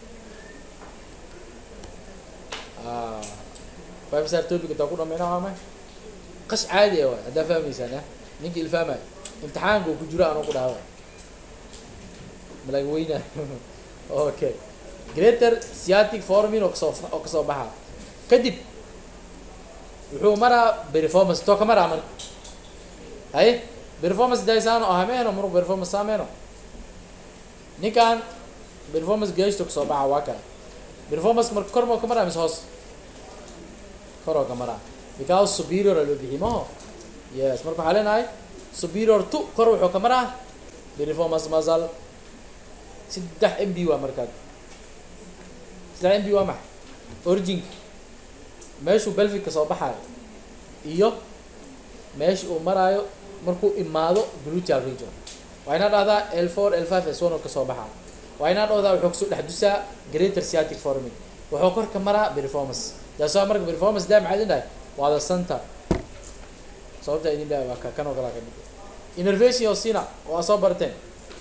ah five star topic intaa ku dhameyna waa may qash caadi ah waay haddaa fahmaysaan ah ninka ilfaamayo imtixaanka ku jiro anoo ku dhaha waay malag weyna okay greater sciatic foramen oo kasoo oo kasoo baxaa kadib wuxuu maraa performance too ka maraa marka haye performance daysaano oo hameeno muruq performance sameeno ninkan performance geeshto kasoo baxa waa kale performance marka kor moo ka maraa mise hoos koroo ka maraa because superior a loo bixi maho yes marka waxaa leenahay superior to kor wuxuu ka maraa performance masal saddex m b waa markaad saddex m b waa maxa origin meeshuu belvic ka soo baxaayo iyo meesha uu maraayo markuu imaado gluteal region waa inaa dhahdaa l four l five s one oo kasoo baxaa waa inaa dhahdaa wuxuu kasoo dhex dusaa greater sciatic foramen wuxuu kor ka maraa performance daasoo marka performance daa maxaa idin dhahay waa the center sababta idin dhahay waa ka kan oo kalaa ka mid innervation oo sina waa soo barteen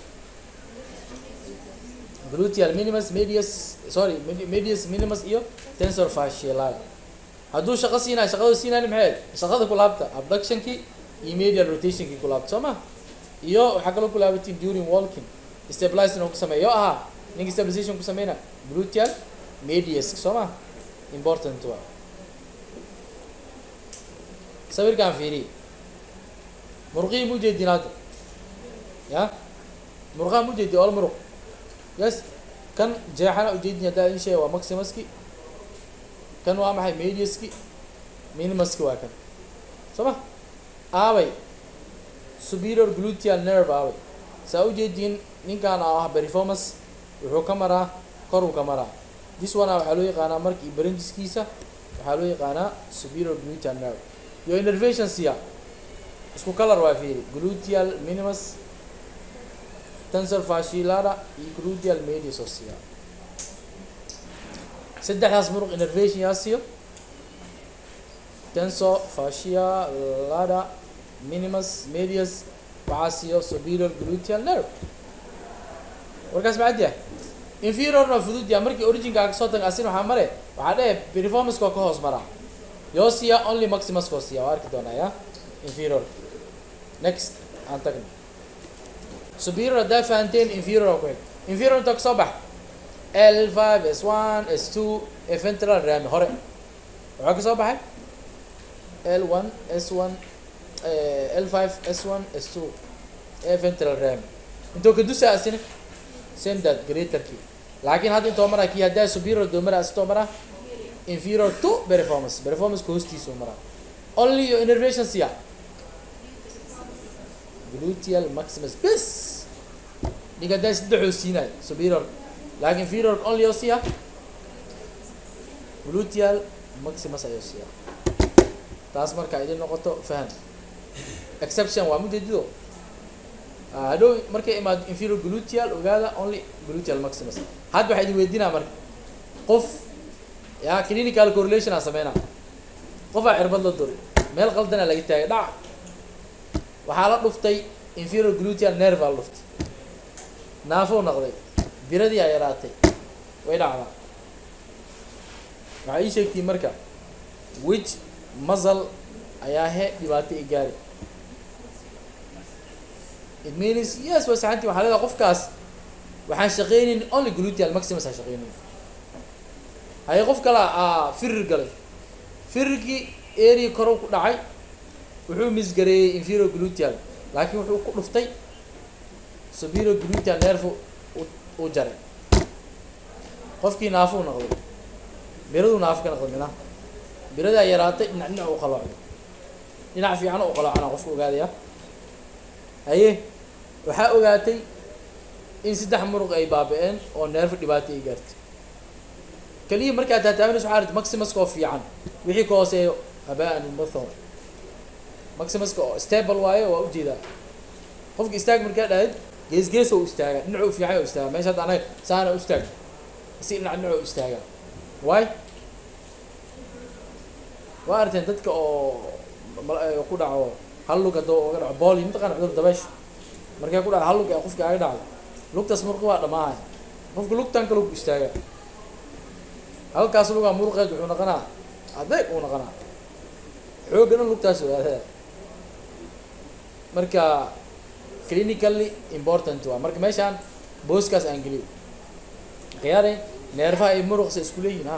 gluteal minimus medius sorry medius minimus iyo tensor fasciae hadduu shaqo siinayo shaqadu siinayo maxay shaqada ku laabta abductionkii iyo medial rotationkii ku laabta soo ma iyo waxaa kaloo ku laabatiin during walking stabilizing oo ku sameeya oo ahaa ninka stabilization ku sameyna gluteal medius soo ma important waa sawirkaan fiiriye muruqihii mu jeedin hadda ya muruqaha mu jeedi all muruq yes kan jeexana ujeedin haddaa in sheega waa maximuski kan waa maxay mediuski minimuski waa kan soo ma aabay superior gluteal nerve aabay saa ujeediin ninkaan oo ah performance wuxuu ka maraa koruu ka maraa this one waxaa loo yaqaanaa markii baranjiskiisa waxaa loo yaqaanaa superior gluteal nerve iyo innervation siya isku color waa fiiri gluteal minimus tensor fasciolata iyo gluteal medius oo siya saddexdaas muruq innervation yaa siiyo tensor fasciolata minimus medius waxaa siiyo superior gluteal nerve warkaas macad yahay inferiorna fudud yaa markii originkaa kasoo taga asin waxaa mare waxaa dhehe performance koo ka hoos maraa yoo siiya only maximus koo siiya waa arki doonaa ya inferior next aan tagno superior haddaa fahanteen inferior ku xig inferior inta kasoo bax l five s one s two ee ventral rami hore waxaa kasoo baxay l one s one l five s one s two ee ventral rami intoo ka dusa asina same that greaterkii laakiin hadda intoo maraa kii haddaa superior doo maraa asitoo maraa inferior to performance performanceka hoostiisuu maraa only your innervation siya gluteal maximus bes ninka haddaa saddexoo siinayo superior laakiin inferior only oo siya gluteal maximus ayuu siya taas marka idin noqoto faham exception waa mujeedido hadhow markay imaado inferior gluteal ogaada only gluteal maximus hadda waxaa idin weydiinaa marka qof ya clinical correlation aa sameynaa qofaa cirbad la duri meel qaldanaa laga taagay dhac waxaa la dhuftay inferior gluteal nerve aa la dhuftay naafou naqday biradii aa yaraatay way dhacdaa waxaa ii sheegtiin marka which muscle ayaa he dhibaato i gaari it means yes waa saxantii waxaa leedahay qofkaas waxaan shaqeynayn only gluteal maximus aan shaqeynayn haye qof kale aa firir galay firirkii area korow ku dhacay wuxuu misgareeyey inferior gluteal laakiin wuxuu ku dhuftay superior gluteal nerve uu jaray qofkii naafuu noqday biraduu naafo ka noqday mina biradaa yaraatay dhinac dhinac u qalooco dhinac fiican u qaloocana qofka ogaadaya haye waxaa ogaatay in saddex muruq ay baaba-een oo neerfa dhibaato ay gaartay keliya markaad taataabanayso waxaa arti maximuska oo fiican wixii ka hooseeyo habaan muthor maximuska oo stable waayo waa ujeedaa qofka istaag markaa dhahayd gees gees oo istaagaa dhinac u fiican oo istaagaa meesha hadda anaga saana u istaag si dhinac dhinac oo istaagaa waay waa arteen dadka oo mal- ee ku dhaco hal lug haddoo uga dhaco booli mataqana cudur dabeesha markay ku dhaco hal lug ee qofka aga dhacdo lugtaas muruqa waa dhammaahaya qofka lugtan kale ku istaagaa halkaas lugaa muruqeed wuxuu noqonaa adeeg uu noqonaa xooggana lugtaas ogaadada marka clinically important waa marka meeshaan booskaas aan geliyo khiyaare neerfaha iyo muruqsa isku leeyihin ha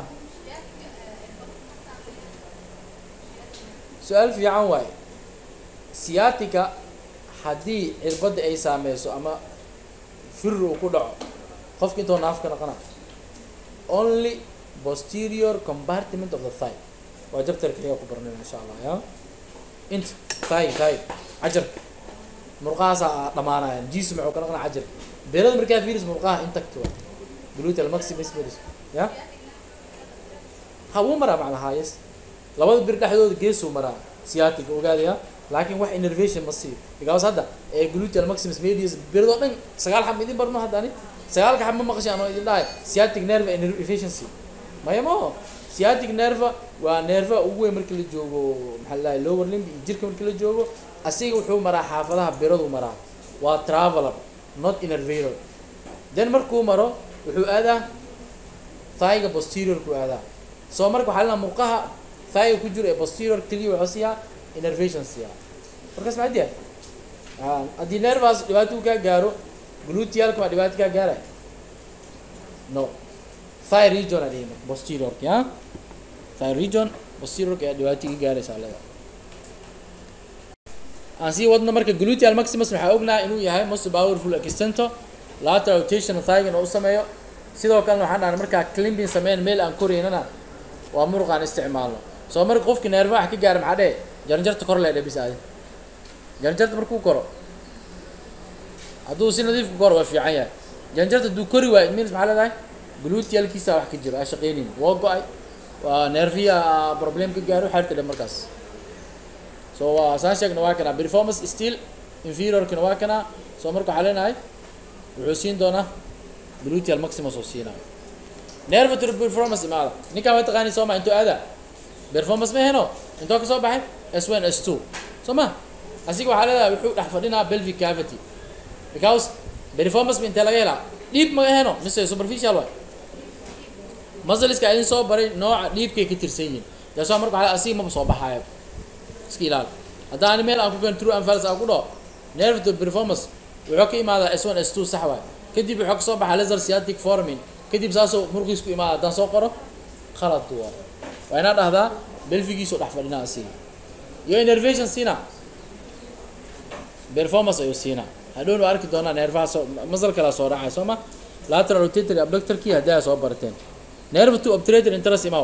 su-aal fiican waaye sciatica haddii cirbadda ay saameyso ama firi uu ku dhaco qofka intoo naaf ka noqona only posterior compartment of the thigh waa jabtar kaliya ku baranayna insha allah ya inta thigh thigh cajarka murqahaasaa dhamaanayaan jisu maxuu ka noqonaa cajar beerada markaa firis murqaha intact waa gluteal maximus firis ya ha wuu maraa macnaha yes labada bir dhexdooda geesuu maraa sciatic ogaadaya laakiin wax innervation ma siiyo because hadda ee gluteal maximus medius biradoo dhan sagaal xab idin barno hadda ani sagaalka xab ma maqashay anoo idin dhahay sciatic nerve inefficiency maya maho sciatic nerve waa nerva ugu weyn markii la joogo maxaa la dhahay lower limb iyo jirka markii la joogo asiga wuxuu maraa xaafadaha biradu maraa waa traveler not innervator then markuu maro wuxuu aadaa thigh-ga posterior ku aadaa soo marka waxaa lena murqaha thigh-ga ku jiro ee posterior keliya wuxuu siiyaa innervation siiyaa markaas maxaa diya haddii nervaas dhibaato uu kaa gaaro glutealka waa dhibaato kaa gaaraya no thigh region aa dhihi marka posteriorka ya thigh region posteriorka ayaa dhibaato iga gaaraysa leeda aan sii wadno marka gluteal maximus waxaa ognahay inuu yahay most powerful extento lateral rotation thigh inuu u sameeyo sidoo kalena waxaan dhahnay markaa climbing sameyn meel aan koraynana waa muruq aan isticmaalno soo marka qofki neerfa wax ka gaara maxaa dhee jaranjarta kor lee dhebis aadi jaranjarta markuu koro hadduu si nadiif ku koro waa fiican yahay jaranjarta hadduu kori waayo it means maxaa leedahay glutealkiisa wax ka jiro aa shaqeynin waa go-ay waa neerfiya problem ka gaaro xeerta dhe markaas so waa saan sheegna waa kana performance still inferiorkina waa kana soo marka waxaa leenahay wuxuu siin doonaa gluteal maximus oo siinaa nerve to performance imaada ninkaan waa taqaani soo ma intuu aada performance ma heno intoo ka soo baxay s one s two soo ma asiga waxaa leedahay wuxuu dhex fadhinaa pelvic cavity because performance ma intee laga helaa dhiib ma heno mise superficial waay muscleska idin soo baray nooca dhiibkay ka tirsan yihiin taasoo marka waxaa asiga maba soo baxaayo iska ilaali haddaani meel aan ku gan true anfals aan ku dhaho nerve to performance wuxuu ka imaadaa s one s two sax waay kadib wuxuu kasoo baxaa laser sciatic formin kadib saasoo murqiis ku imaada haddaan soo qoro khalad waa waa inaa dhahdaa belfigiisoo dhex fadhinaa asiga iyo innervation siina performance ayuu siinaa hadhowna waa arki doonaa neerfaha soo masal kala soo dhacay soo ma lateral rotatory abductorkii haddii ay soo barateen nerve to obturator interest imaw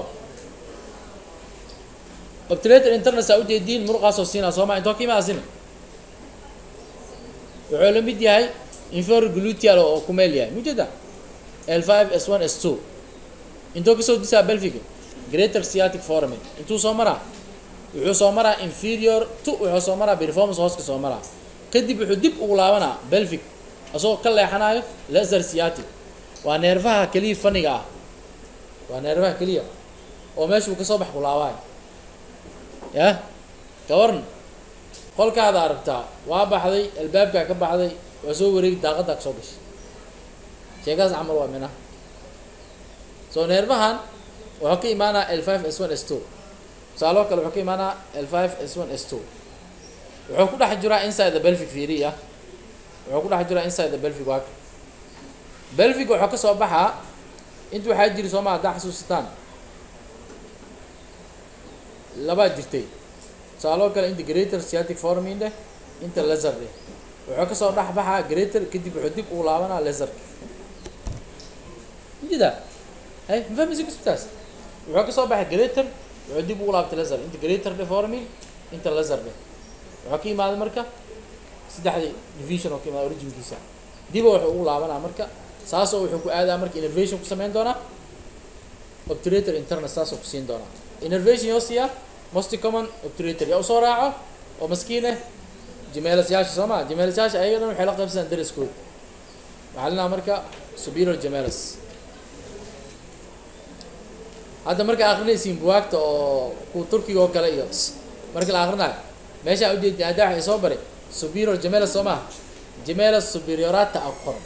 obturator internet aa ujeediin muruqaasoo siinaa soo ma intoo ka imaa sina wuxuu la mid yahay inferior gluteal oo ku meel yahay mujeeda l five s one s two intoo kasoo disaa belfiga greater sciatic foramen intuu soo maraa wuxuu soo maraa inferior to wuxuu soo maraa performance hooska soo maraa kadib wuxuu dib ugu laabanaa belfic asagoo ka leexanayo laser sciatic waa neerfaha keliya faniga ah waa neerfaha keliya oo meesha uu kasoo bax ku laabaayo yah gabarn qolkaada aragtaa waa baxday albaabkaa ka baxday waa soo wareegi daaqaddaa kasoo gashay sheekaas camal waa mina soo neerfahan wuxuu ka imaanaa l five s one s two tusaaloo kale wuxuu ka imaanaa l five s one s two wuxuu ku dhex jiraa inside the belvic fiiri ah wuxuu ku dhex jiraa inside the belvic waaka belvic wuxuu kasoo baxaa inta waxaa jiri soo maa haddaa xasuusataan labaa jirtay tusaaloo kale inta greater sciatic formin dheh inta laser dheh wuxuu kasoo dhex baxaa greater kadib wuxuu dib ugu laabanaa laserka jida hay mafahmaysa kusutaas wuxuu kasoo baxay greater wuxuu dib ugu laabtay laser inta greater dheh formin inta laser dheh wuxuu ka imaaday marka saddexdii division oo ka imaada originkiisa diba wuxuu ugu laabanaa marka saasoo wuxuu ku aadaa marka innervation ku sameyn doonaa obturator internet saasoo ku siin doonaa innervation yoo siiyaa most common obturator yaa usoo raaco oo maskiin eh jimeelasyaasha soo maa jimeelasyaasha ayaga dhan waxay la qaybsadaan daraskooda waxaa leenaha marka superior gemelis hadda marka akrinaysiin buwaagta oo kuwa turkiga oo kale iyo marka la akrinayo meesha ujeedi hadda waxay soo baray superior gemelis soo maha gemelis superiorata a qoran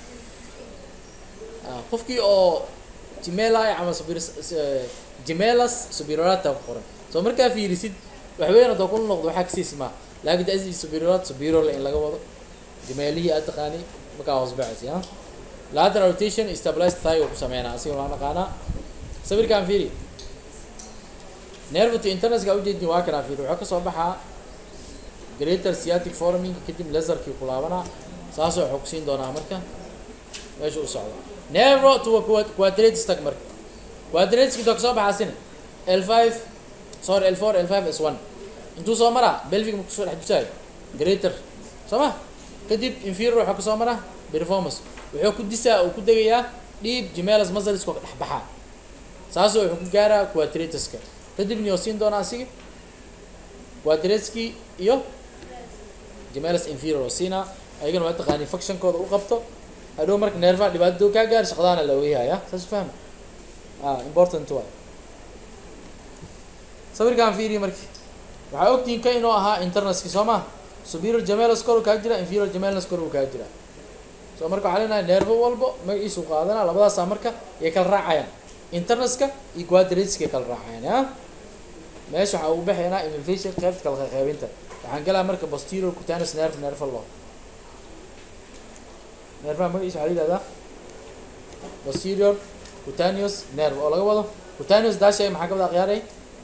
qofkii oo gemeli ama gemelas superiorata ku qoran soo markaa fiirisid waxweyn hadoo ku noqdo waxaa kasiis maa laakin da superiorata superior in laga wado gemeelihii aad taqaani markaa hoos baxaysa ya lateral rotation stabilized thigh ku sameynaa asiga waa naqaanaa sawirkaan fiiri nerve to internaska ujeedin waa kanaa fiiri waxaa kasoo baxaa greater sciatic forming kadib laserkii ku laabanaa saasoo waxuu kusiin doonaa marka meesha u socdo nervo to quadratus tag marka quadratuski doo kasoo baxaasina l five sorry l four l five s one intuu soo maraa belvic ma kusoo dhex jusaayo greater soo ma kadib inferior waxaa kasoo maraa performance wuxuu ku disaa uu ku degayaa dhiib gemelas musclesko dhex baxaa saasoo wuxuu ku gaaraa quadratuska kadibna yoo siin doonaa asiga quadratuski iyo gemelas inferior oo siinaa ayagana waa taqaani functionkooda u qabto hadhow marka neerfaha dhibaato kaa gaar shaqadaana la weyhaya saas fahma ah important way sawirkaan fiiriye marki waxaa ogtihiin ka inuu ahaa internaski soo ma superior gemelas kor uu kaa jira inferior gemelas kor uu kaa jira so marka waxaa leenahay nervo walbo magaciisu qaadanaa labadaasaa marka yay kala raacayaan internaska iyo quadratuska kala raacayaan ya meesha waxaa ugu baxaynaa innervation qaybta kala qeybinta waxaan galaa marka posterior cutaneous nerve nerve law nervaha magaciisa waxaa la yihahdaa posterior cutaneous nerve oo laga wado cutaneous daashay maxaa ka wada akhyaaray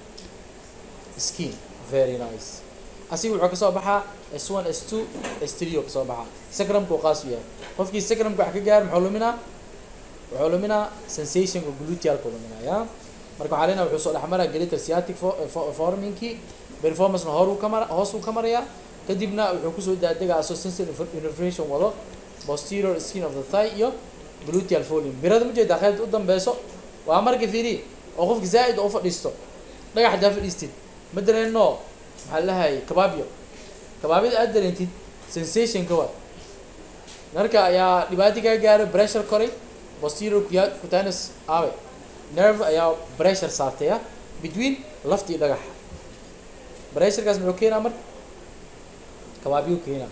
skin very nice asiga wuxuu kasoo baxaa s one s two s three oo kasoo baxaa sacrumka uu qaas u yahay qofkii sacrumka wax ka gaar muxuu luminaa wuxuu luminaa sensationka glutealka luminaa ya marka waxaa leenaha wuxuu soo dhexmaraa greater sciatic formingkii performancena hor uu ka mara hoos uu ka marayaa kadibna wuxuu kusoo daadegaa asoo sensory innervation wado posterior skin of the thigh iyo gluteal volume birada ma jeedaa qaybta u dambeyso waa marka fiiri oo qofka zaa'id oo u fadhiisto dhagax hadaa fadhiistid ma dareeno maxaa lahay kabaabyo kabaabyada aad dareentid sensationka waa marka ayaa dhibaato kaa gaaro pressure koray posterior cutaneous awe nerve ayaa pressure saartaya between lafta iyo dhagaxa pressurekaas muxuu keenaa marka kabaabyu keenaa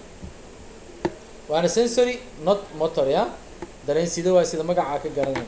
waana sensory not motor ya dareen sida waa sida magacaa ka garanay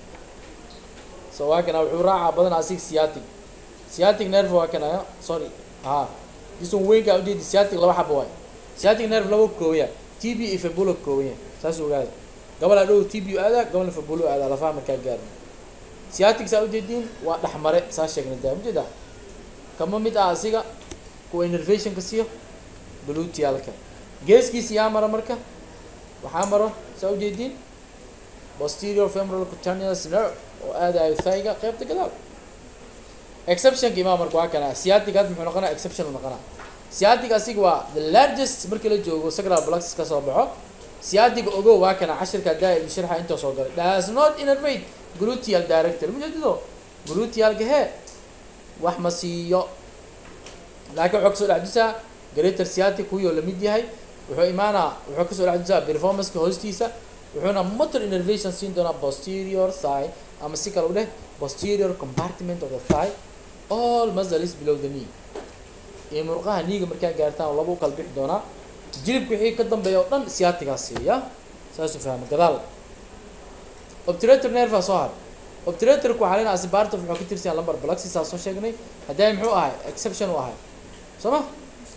so waa kana wuxuu raacaa badanaa asig sciatic sciatic nerve waa kana sorry ha jisun weynka ujeedi sciatic laba xaba waay sciatic nerve laba koobaya t b iyo fabulo koobaya saas ogaada gobol adhow t b aadaa gobolna fabulo aadaa lafaha markaa gaarna sciatic saa ujeediin waa dhexmare saa sheegnay daa ujeeda kama mid ah asiga kuwa innervationka siiyo glutealka geeskiisa yaa mara marka waxaa maro saa ujeediin posterior femoral cutaneous nerve oo aadayo thayga qaybta gadaal exceptionka imaa marka waa kana sciatic had muxuu noqonaa exception noqonaa sciatic asiga waa the largest markii la joogo sacral plexus ka soo baxo sciatic ogow waa kana cashirka daa sharxa intoo soo galay does not innervate gluteal director mujeedido glutealka hee wax ma siiyo laakiin wuxuu kasoo dhexdusaa greater sciatic kuwii oo lamid yahay wuxuu imaanaa wuxuu kasoo dhexdusaa performanceka hoostiisa wuxuuna motor innervation siin doonaa posterior thigh ama si kale u dheh posterior compartment of the thigh all muscles below the knee iyo murqaha niiga markaa gaartaan laba u kala bixi doonaa jilibka wixii ka dambeeya oo dhan sciatigaa siiya saasuu fahma gadaal obturator nerva soo har obturatorku waxaa leenaha asibartof wuxuu ka tirsan lumbar plexus saa soo sheegnay haddii muxuu ahay exception u ahay soo ma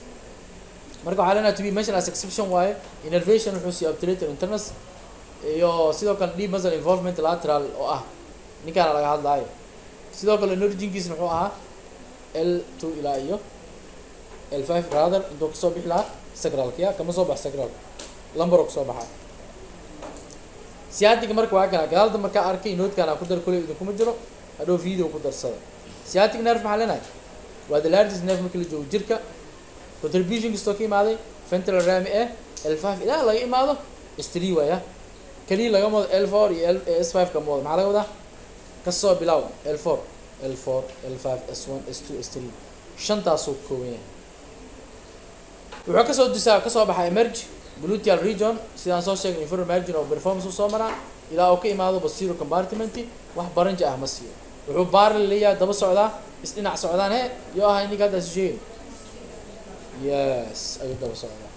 marka waxaa leenaha to be mentioned as exception waaye innervation wuxuu siiya obturator internus iyo sidoo kale deep muscle involvement lateral oo ah ninkaana laga hadlaayo sidoo kale emerginkiisna wuxuu ahaa l two ilaa iyo l five rather intuu kasoo bixi lahaa sacralka ya kama soo bax sacral lumbar oo kasoo baxaa sciatic marka waa kana gadaalda markaa arkay noodkaan ku dar kuley idinkuma jiro hadhow video ku darsada sciatic nerve maxaa leenahay waa the largest nerve marka la joogo jirka contribution kastoo ka imaaday ventral rami e l five ilaa laga imaado stri waaya keliya laga wado l four iyo l s five kama wado maxaa laga wadaa kasoo bilaw l four l four l five s one s two s three shantaasuu kooban yahay wuxuu kasoo dusaa kasoo baxaa emerge gluteal region sidaan soo sheegnay inferior margin of performance u soo maraa ilaa uu ka imaado posterior compartment wax baranja ah ma siiyo wuxuu baarli leeyahay daba socdaa isdhinac socdaan he yo ahay ninka hadda is sheegin yes ayuu daba socdaa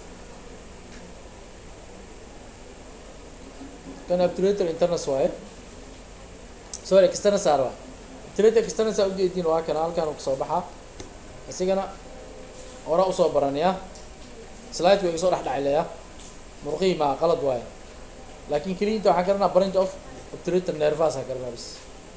kan obturator internas waaye sorry external saar waa obturator external saa ujeediin waa kana halkan uu kasoo baxaa isigana hore usoo baranaya slide way soo dhex dhacleya murqihii maa qalad waaye laakin keliinta waxaan garanaa branch of obturator nervas aan garanaa bis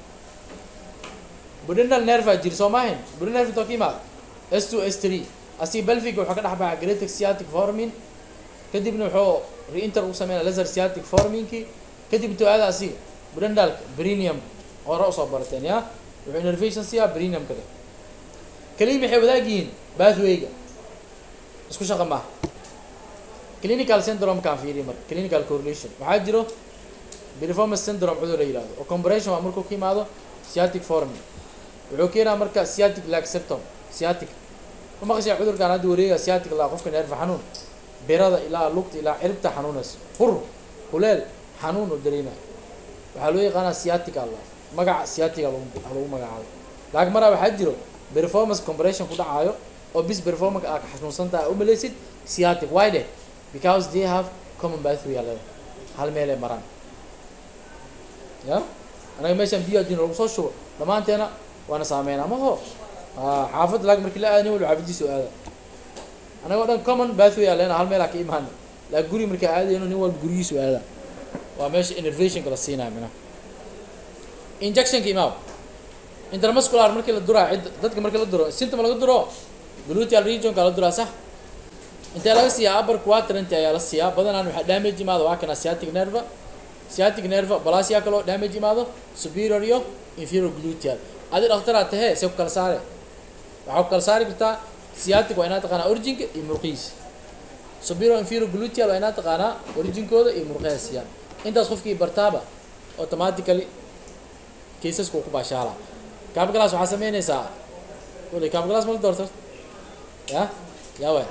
budinal nerva jiri soo maahin budinal nerve intoo ka imaad s two s three asi belvic wuxuu ka dhex baxaa greatic sciatic formin kadibna wuxuu reinter u sameynaya laser sciatic forminki kadib intuu aada asiga budendalka brinium hore usoo barateen ya wuxuu innervation siyaa brinium kada keliya maxay wadaag yihiin bathwayga isku shaqa maaha clinical syndrome kaan fiiriy marka clinical correlation waxaa jiro performance syndrome cudur la yihahdo oo compression waa markuu ka imaado sciatic formin wuxuu keenaa marka sciatic like symptom sciatic ma maqashay cudurkan hadda wareega sciatic laa qofka neerfa xanuun birada ilaa lugta ilaa ciribta xanuunaysa hur huleel xanuun oo dareemaya waxaa loo yaqaanaa sciatic alla magaca sciatica lagu lagu magacaabo laakiin maraa waxaa jiro performance compression ku dhacaayo oo bis performance aa ka xanuunsantaha a umalaysid sciatic why de because they have common bathway aleda hal meel ay maraan ya anaga meeshaan biyo adin lagu soo shubo dhammaanteena waana saameynaa maho xaafad laag markii la aadani walba xaafadiisu aada anaga o dhan common bathway aa leena hal meel aa ka imaana laakin guri markaa aadayno nin walba gurigiisu aada waa meesha innervationka la siinaya mina injectionka imaaw intermuscular markii la duraa cid dadka markii la duro symptom laga duro gluteal regionka la duraa sax intee laga siiyaa upper quadrant ayaa la siiyaa badanaan waxaa damage imaado waa kana sciatic nerva sciatic nerva balasia kaloo damage imaado superior iyo inferior gluteal adi dhakhtaraa tahee see ku kala saare waxaa ku kala saari kartaa sciatic waa inaad taqaanaa originka iyo murqihiisa superior inferior gluteal waa inaad taqaanaa originkooda iyo murqaha siiyaan intaas qofkii bartaaba automatically caseska uu ku baashaala cabglass waxaa sameynaysaa wali cabglass mala doorto ya ya way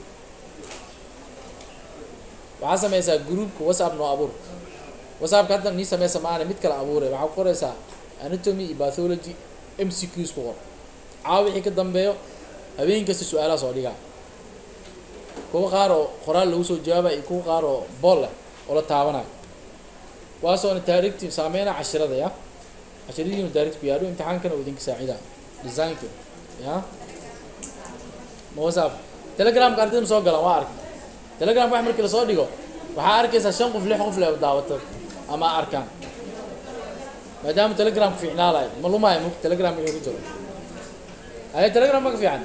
waxaa sameysaa groupka whatsapp noo abuur whatsappka hadda nii sameysa maana mid kale abuuray waxaa ku qoraysaa anatomy iyo bathology m c qs ku qor caawa wixii ka dambeeyo habeen kasta su-aalaha soo dhigaa kuwa qaar oo qoraal lagu soo jawaabaya iyo kuwa qaar oo bool leh oo la taabanayo waasoona taarikhti saameyna cashirada ya cashiradiinu taarikhti ku yaadho imtixaankana uu idinka saacida designka ya ma whatsapp telegramka ardayda ma soo galaan waa arkay telegram wax markii lasoo dhigo waxaa arkaysaa shan qof lix qof le daawato ama arkaan maadaama telegramka fiicnaalayo ma lumaayo mug telegram inuu ku jiro aye telegram ma ka fiican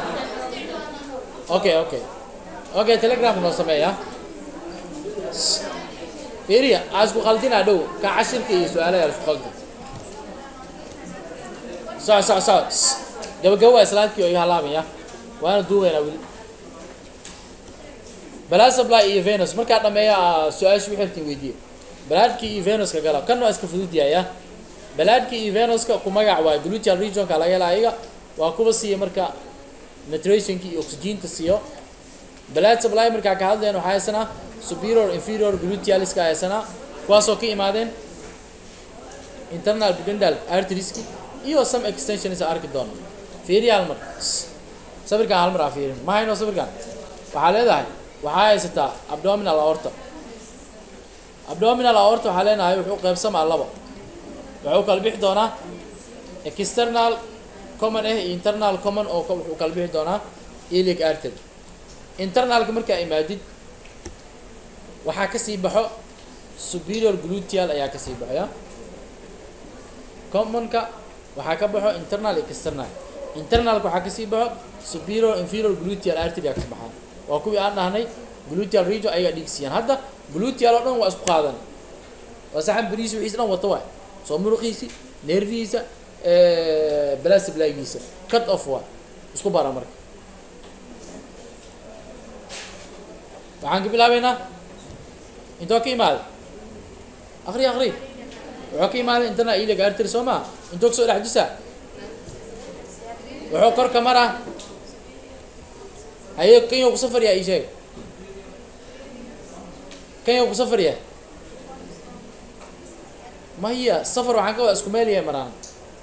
okay okay okay telegramka noo sameeya fiiriya aa isku qaldinaa dhow ka cashirka iyo su-aalaha isku qaldi soc soc soc gabagabo waa islaadkii oo iga halaamaya waana duubaynaa weli balaasably iyo venus markaa dhameeya su-aasha wixirtiin weydiiye balaadkii iyo venuska gala kan waa iska fududyaaya balaadkii iyo venuska ku magac waay gluteal regionka laga hela ayaga waa kuwa siiya marka nitrationki iyo oxygenka siiyo balaad supply markaa ka hadleen waxaa haysanaa superior inferior glutealiska haysanaa kuwaasoo ka imaadeen internal pudendal arterieski iyo some extensions arki doono fiiriya hal mar sawirkan hal mar aa fiirin ma hayno sawirkan waxaa leedahay waxaa haysataa abdominal aorta abdominal aorta waxaa leenahay wuxuu qaybsamaa labo wuxuu kala bixi doonaa external common ah iyo internal common oo wuxuu kala bixi doonaa ilic artery internalka markaa imaadid waxaa kasii baxo superior gluteal ayaa kasii baxoya commonka waxaa ka baxo internal iyo external internalka waxaa kasii baxo superior inferior gluteal artery aa kasi baxaa waa kuwii aan dhahnay gluteal region ayagaa dhiigsiiyaan hadda gluteal oo dhan waa isku qaadan waa saxan beriisi wixiis dhan wato waay soo muruqiisi neerfihiisa balastiblaagiisa cut off waay isku bara marka waxaan ka bilaabeynaa intoo ka imaaday akri akri wuxuu ka imaaday intana ilig artery soo maa intoo kasoo dhex jisaa wuxuu korka maraa haye kenya ku safar yaa ii sheeg kan yaa ku safar yahay maya safar waxaan ka wada isku meel yahay maraan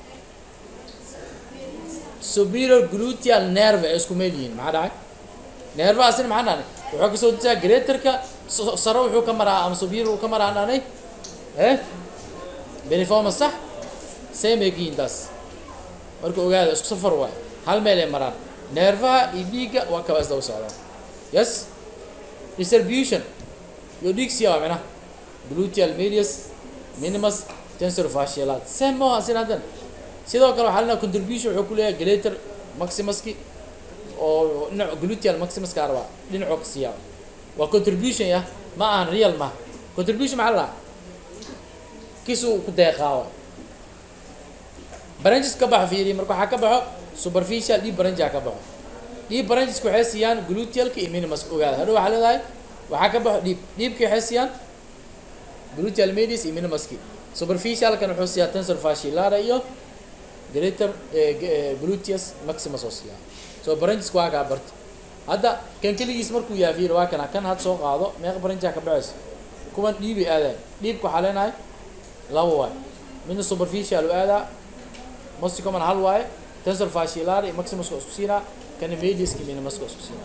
superior gluteal nerve ay isku meel yihiin maxaa dhacay nervahaasina maxaa dhahnay wuxuu kasoo dejiyaa greaterka sare wuxuu ka maraa ama superior uu ka maraa dhahnay eh beniforma sax same ay ka yihiin taas marka ogaada isku safar waay hal meel ay maraan nervaha iyo dhiigga waa kaba isdaba socdaan yes distribution iyo dhiig siya waa micnaha gluteal medius minimus tensor fascialat same ma asin haddana sidoo kale waxaa lenaha contribution wuxuu ku leeyahay greater maximuski oo dhinac gluteal maximuska arbaa dhinacoo ka siiyaa waa contribution ya ma ahan real ma contribution maxaa la kisuu ku deeqaa wa branches ka baxo fiiri marka waxaa ka baxo superficial deep branchia ka baxo deep brancheska waxay siiyaan glutealka iyo minimuska ogaada hadhow waxaa leedahay waxaa ka baxo deep deepki waxay siiyaan gluteal medius iyo minimuski superficialkan wuxuu siiyaa tensor fascilara iyo greater gluteus maximus oo siiyaa so brancheska waa kaa barta hadda kan keligiis markuu yahay fiiri waa kana kan had soo qaado meeqa branchia ka baxaysa kuwan dhiibay aadaay dhiibka waxaa leenahay laba waay midna superficial u aadaa most common hal waaye tensor fascilar iyo maximuska isku siinaa kana mediuska iyo minimuska isku siinaa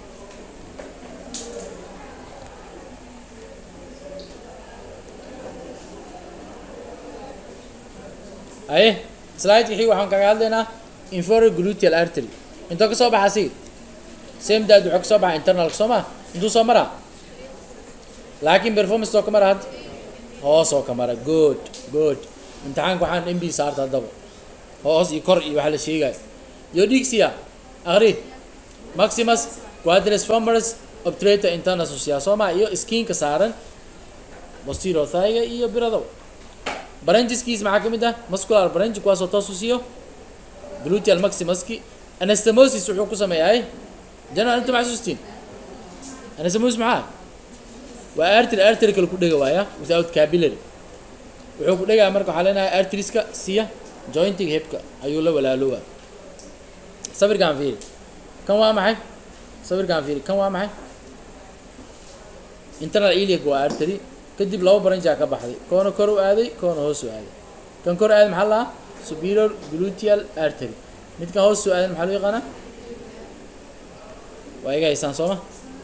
aye slide xig waxaan kaga hadlaynaa inferior gluteal artery intoo ka soo baxa si same dad wuxuu ka soo baxa internal soo ma intuu soo maraa laakiin performance oo ka mara hadda hoos oo ka mara good good imtixaanka waxaan mb saarta haddaba hoos iyo kor iyo waxaa la sheegayo iyo dhigsiya aqri maximus quadris femoris obturator internal social soo ma iyo skinka saaran posterior thigh iyo biradow brancheskiis maxaa ka mid ah muscular branch kuwaasoo toos u siiyo gluteal maximuski anastomosis wuxuu ku sameeyahay general inta maxsuustiin anastomosis maxaa waa artery artery kale ku dhega waaya without capillary wuxuu ku dhegaa marka waxaa leenahay arterieska siya jointiga hebka ayuu la walaaloowa sawirkaan fiiri kan waa maxay sawirkaan fiiri kan waa maxay internal iliac waa artery kadib laba branjaa ka baxday koona kor u aaday koona hoos u aaday kan kor aaday maxaa lahaa superior gluteal artery midkan hoos u aaday maxaa loo yaqaanaa waa iga haysaan sooma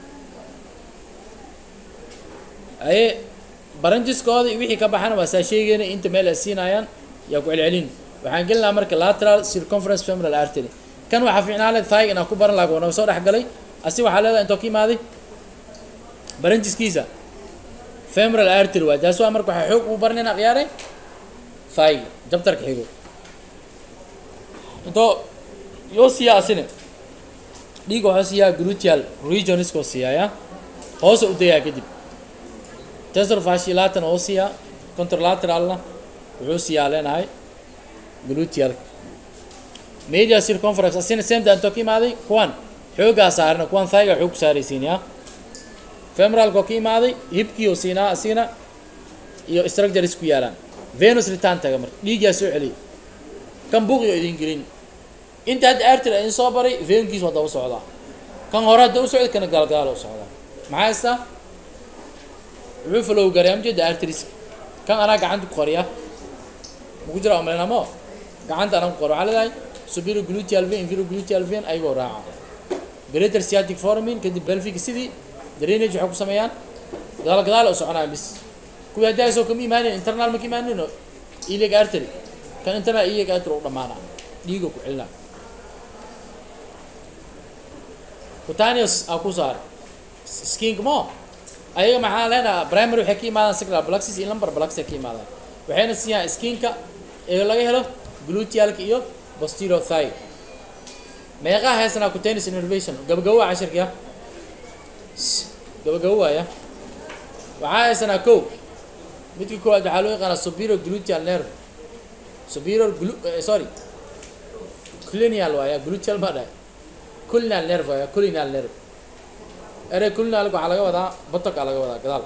aye branjiskooda iyo wixii ka baxana waa saa sheegayna inta meel ay siinayaan yaa ku celcelin waxaan gelin lahaa marka lateral circumference femoral artery kan waxaa fiicnaa le thig inaan ku baran laha waa naga soo dhex galay asi waxaa leedahay intoo ka imaaday branjiskiisa femoral artery waa taas waa marka waxaa xoog uu baranayna khiyaaray thig jabtarka xigo intoo yoo siiyaa asine dhiiga waxuu siiyaa gluteal regioniskoo siiyaaya hoosa u dayaa kadib tensor fascilaatan oo siiyaa contralateralna wuxuu siiyaa leenahay gluteal media circumference asina same intoo ka imaaday kuwan xoogaa saarna kuwan thiga xoog ku saaraysiin yaa femoralka oo ka imaaday hibkii oo siinaa asigana iyo structures ku yaalaan venus return taga marka dhiigyaa soo celiya kan buuqi oo idin gelin inta hadda artery idin soo baray venkiis waa daba socdaa kan hore hadda u socda kana gaalgaal u socdaa maxaa haystaa wuxuu flow garay amjeeda arteries kan anaa gacanta ku qoriya maku jira omlenamo gacanta anaa ku qor waxaa leedahay superior gluteal vein inferior gluteal vein ayagoo raaca greater sciatic foramin kadib belvic sidii drainage waxay ku sameeyaan gadaal gadaal u soconaya bis kuwii hadda soo kama imaanin internal ma ka imaanin iliac artery kan internal iliac artery u dhamaana dhiiga ku celina cutaneous aa ku saar skink mo ayaga maxaa leenaha primary waxay ka imaadaan sacral plexus iyo lumbar plexus ay ka imaadaan waxayna siiyaan skinka ee laga helo glutealka iyo posterior thigh meeqaa haysanaa cutaneous innervation gabagabo waa cashirkiya gabagabo waaya waxaa haysanaa kow midka koowaad waxaa loo yaqaanaa superior gluteal nerve superior glu sorry clinial waaya gluteal ma dhahay culinal nerve waaya culinal nerve ere culinalka waxaa laga wadaa botoka laga wadaa gadaal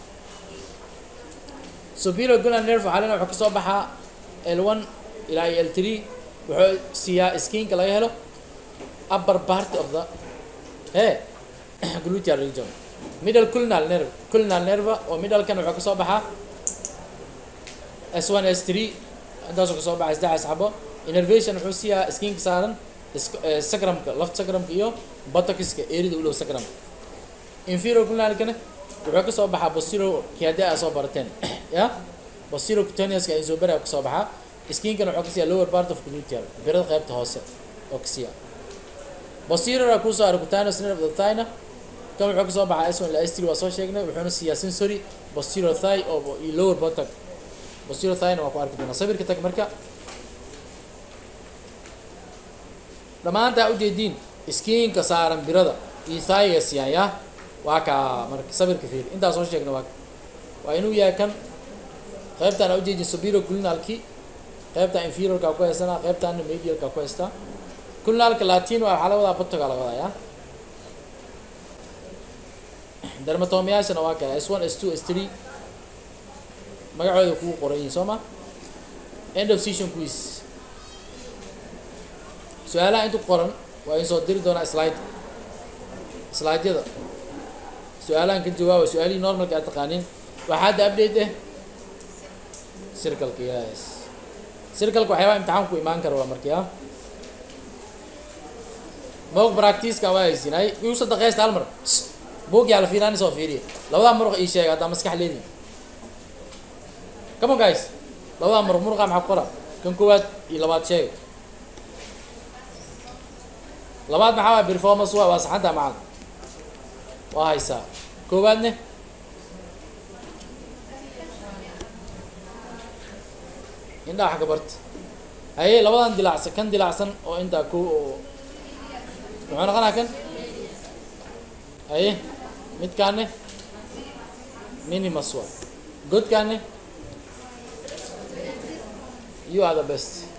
superior culinal nerve waxaa lena wuxuu kasoo baxaa l one ilaa iyo l three wuxuu siiyaa skinka laga helo upper part of the he gluteal region middle culnal nerve culnal nerve oo middlekan wuxuu kasoo baxaa s one s three intaasoo kasoo baxay saddexdaas xabo innervation wuxuu siiyaa skinka saaran sacrumka left sacrumka iyo buttockiska erida u dhow sacrumka inferior culnalkana wuxuu kasoo baxaa posterior kii haddii aa soo barateen ya posterior cutaneouska insobera kasoo baxaa skinkana wuxuu kasiiya lower part of gluteal birada qaybta hoose oo kasiiya posterior kusoo ara cutaneous nerve of the thigh kan wuxuu kasoo baxaa s one ila s three waa soo sheegnay wuxuuna siiyaa sensory posterior thigh oo iyo lower buttock posterior thigh-na waa ku arki doonaa sawirka tag marka dhammaantaa ujeediin skiinka saaran birada iyo thigh-ga siiyaan ya waa kaa marka sawirka fiir intaa soo sheegna waa waa inuu yahay kan qaybtaan aa ujeedin superior culnalki qaybtaan inferiorka ku haysanaa qaybtaana medialka ku haystaa culnalka latin waa waxaa la wadaa buttoga la wadaa ya dermatomiyaashana waa kaya s one s two s three magacooda kugu qoran yihin soo ma end of session quiz su-aalaha intu qoran waa in soo diri doonaa slide slideyada su-aalahan ka jawaaba su-aalihii normalka aad taqaanin waxaa hadda update eh circleka yes circleka waxyaabaa imtixaan ku imaan kara waa marki a moog practice-ka waa haysinay igu sadaqeysta hal mar buug yaa la fiiraan soo fiiriya labadaa muruq ii sheega haddaa maskax leedi come on guys labadaa muruq muruqa maxaa ku qora kan koowaad iyo labaad sheega labaad maxaa waa performance waa waa saxanta macad waa haysaa koowaadne indhaa xagga barta haye labadan dilacsan kan dilacsan oo intaa ko oo muxuu noqonaa kan haye midkaane minimus waa godkaane you are the best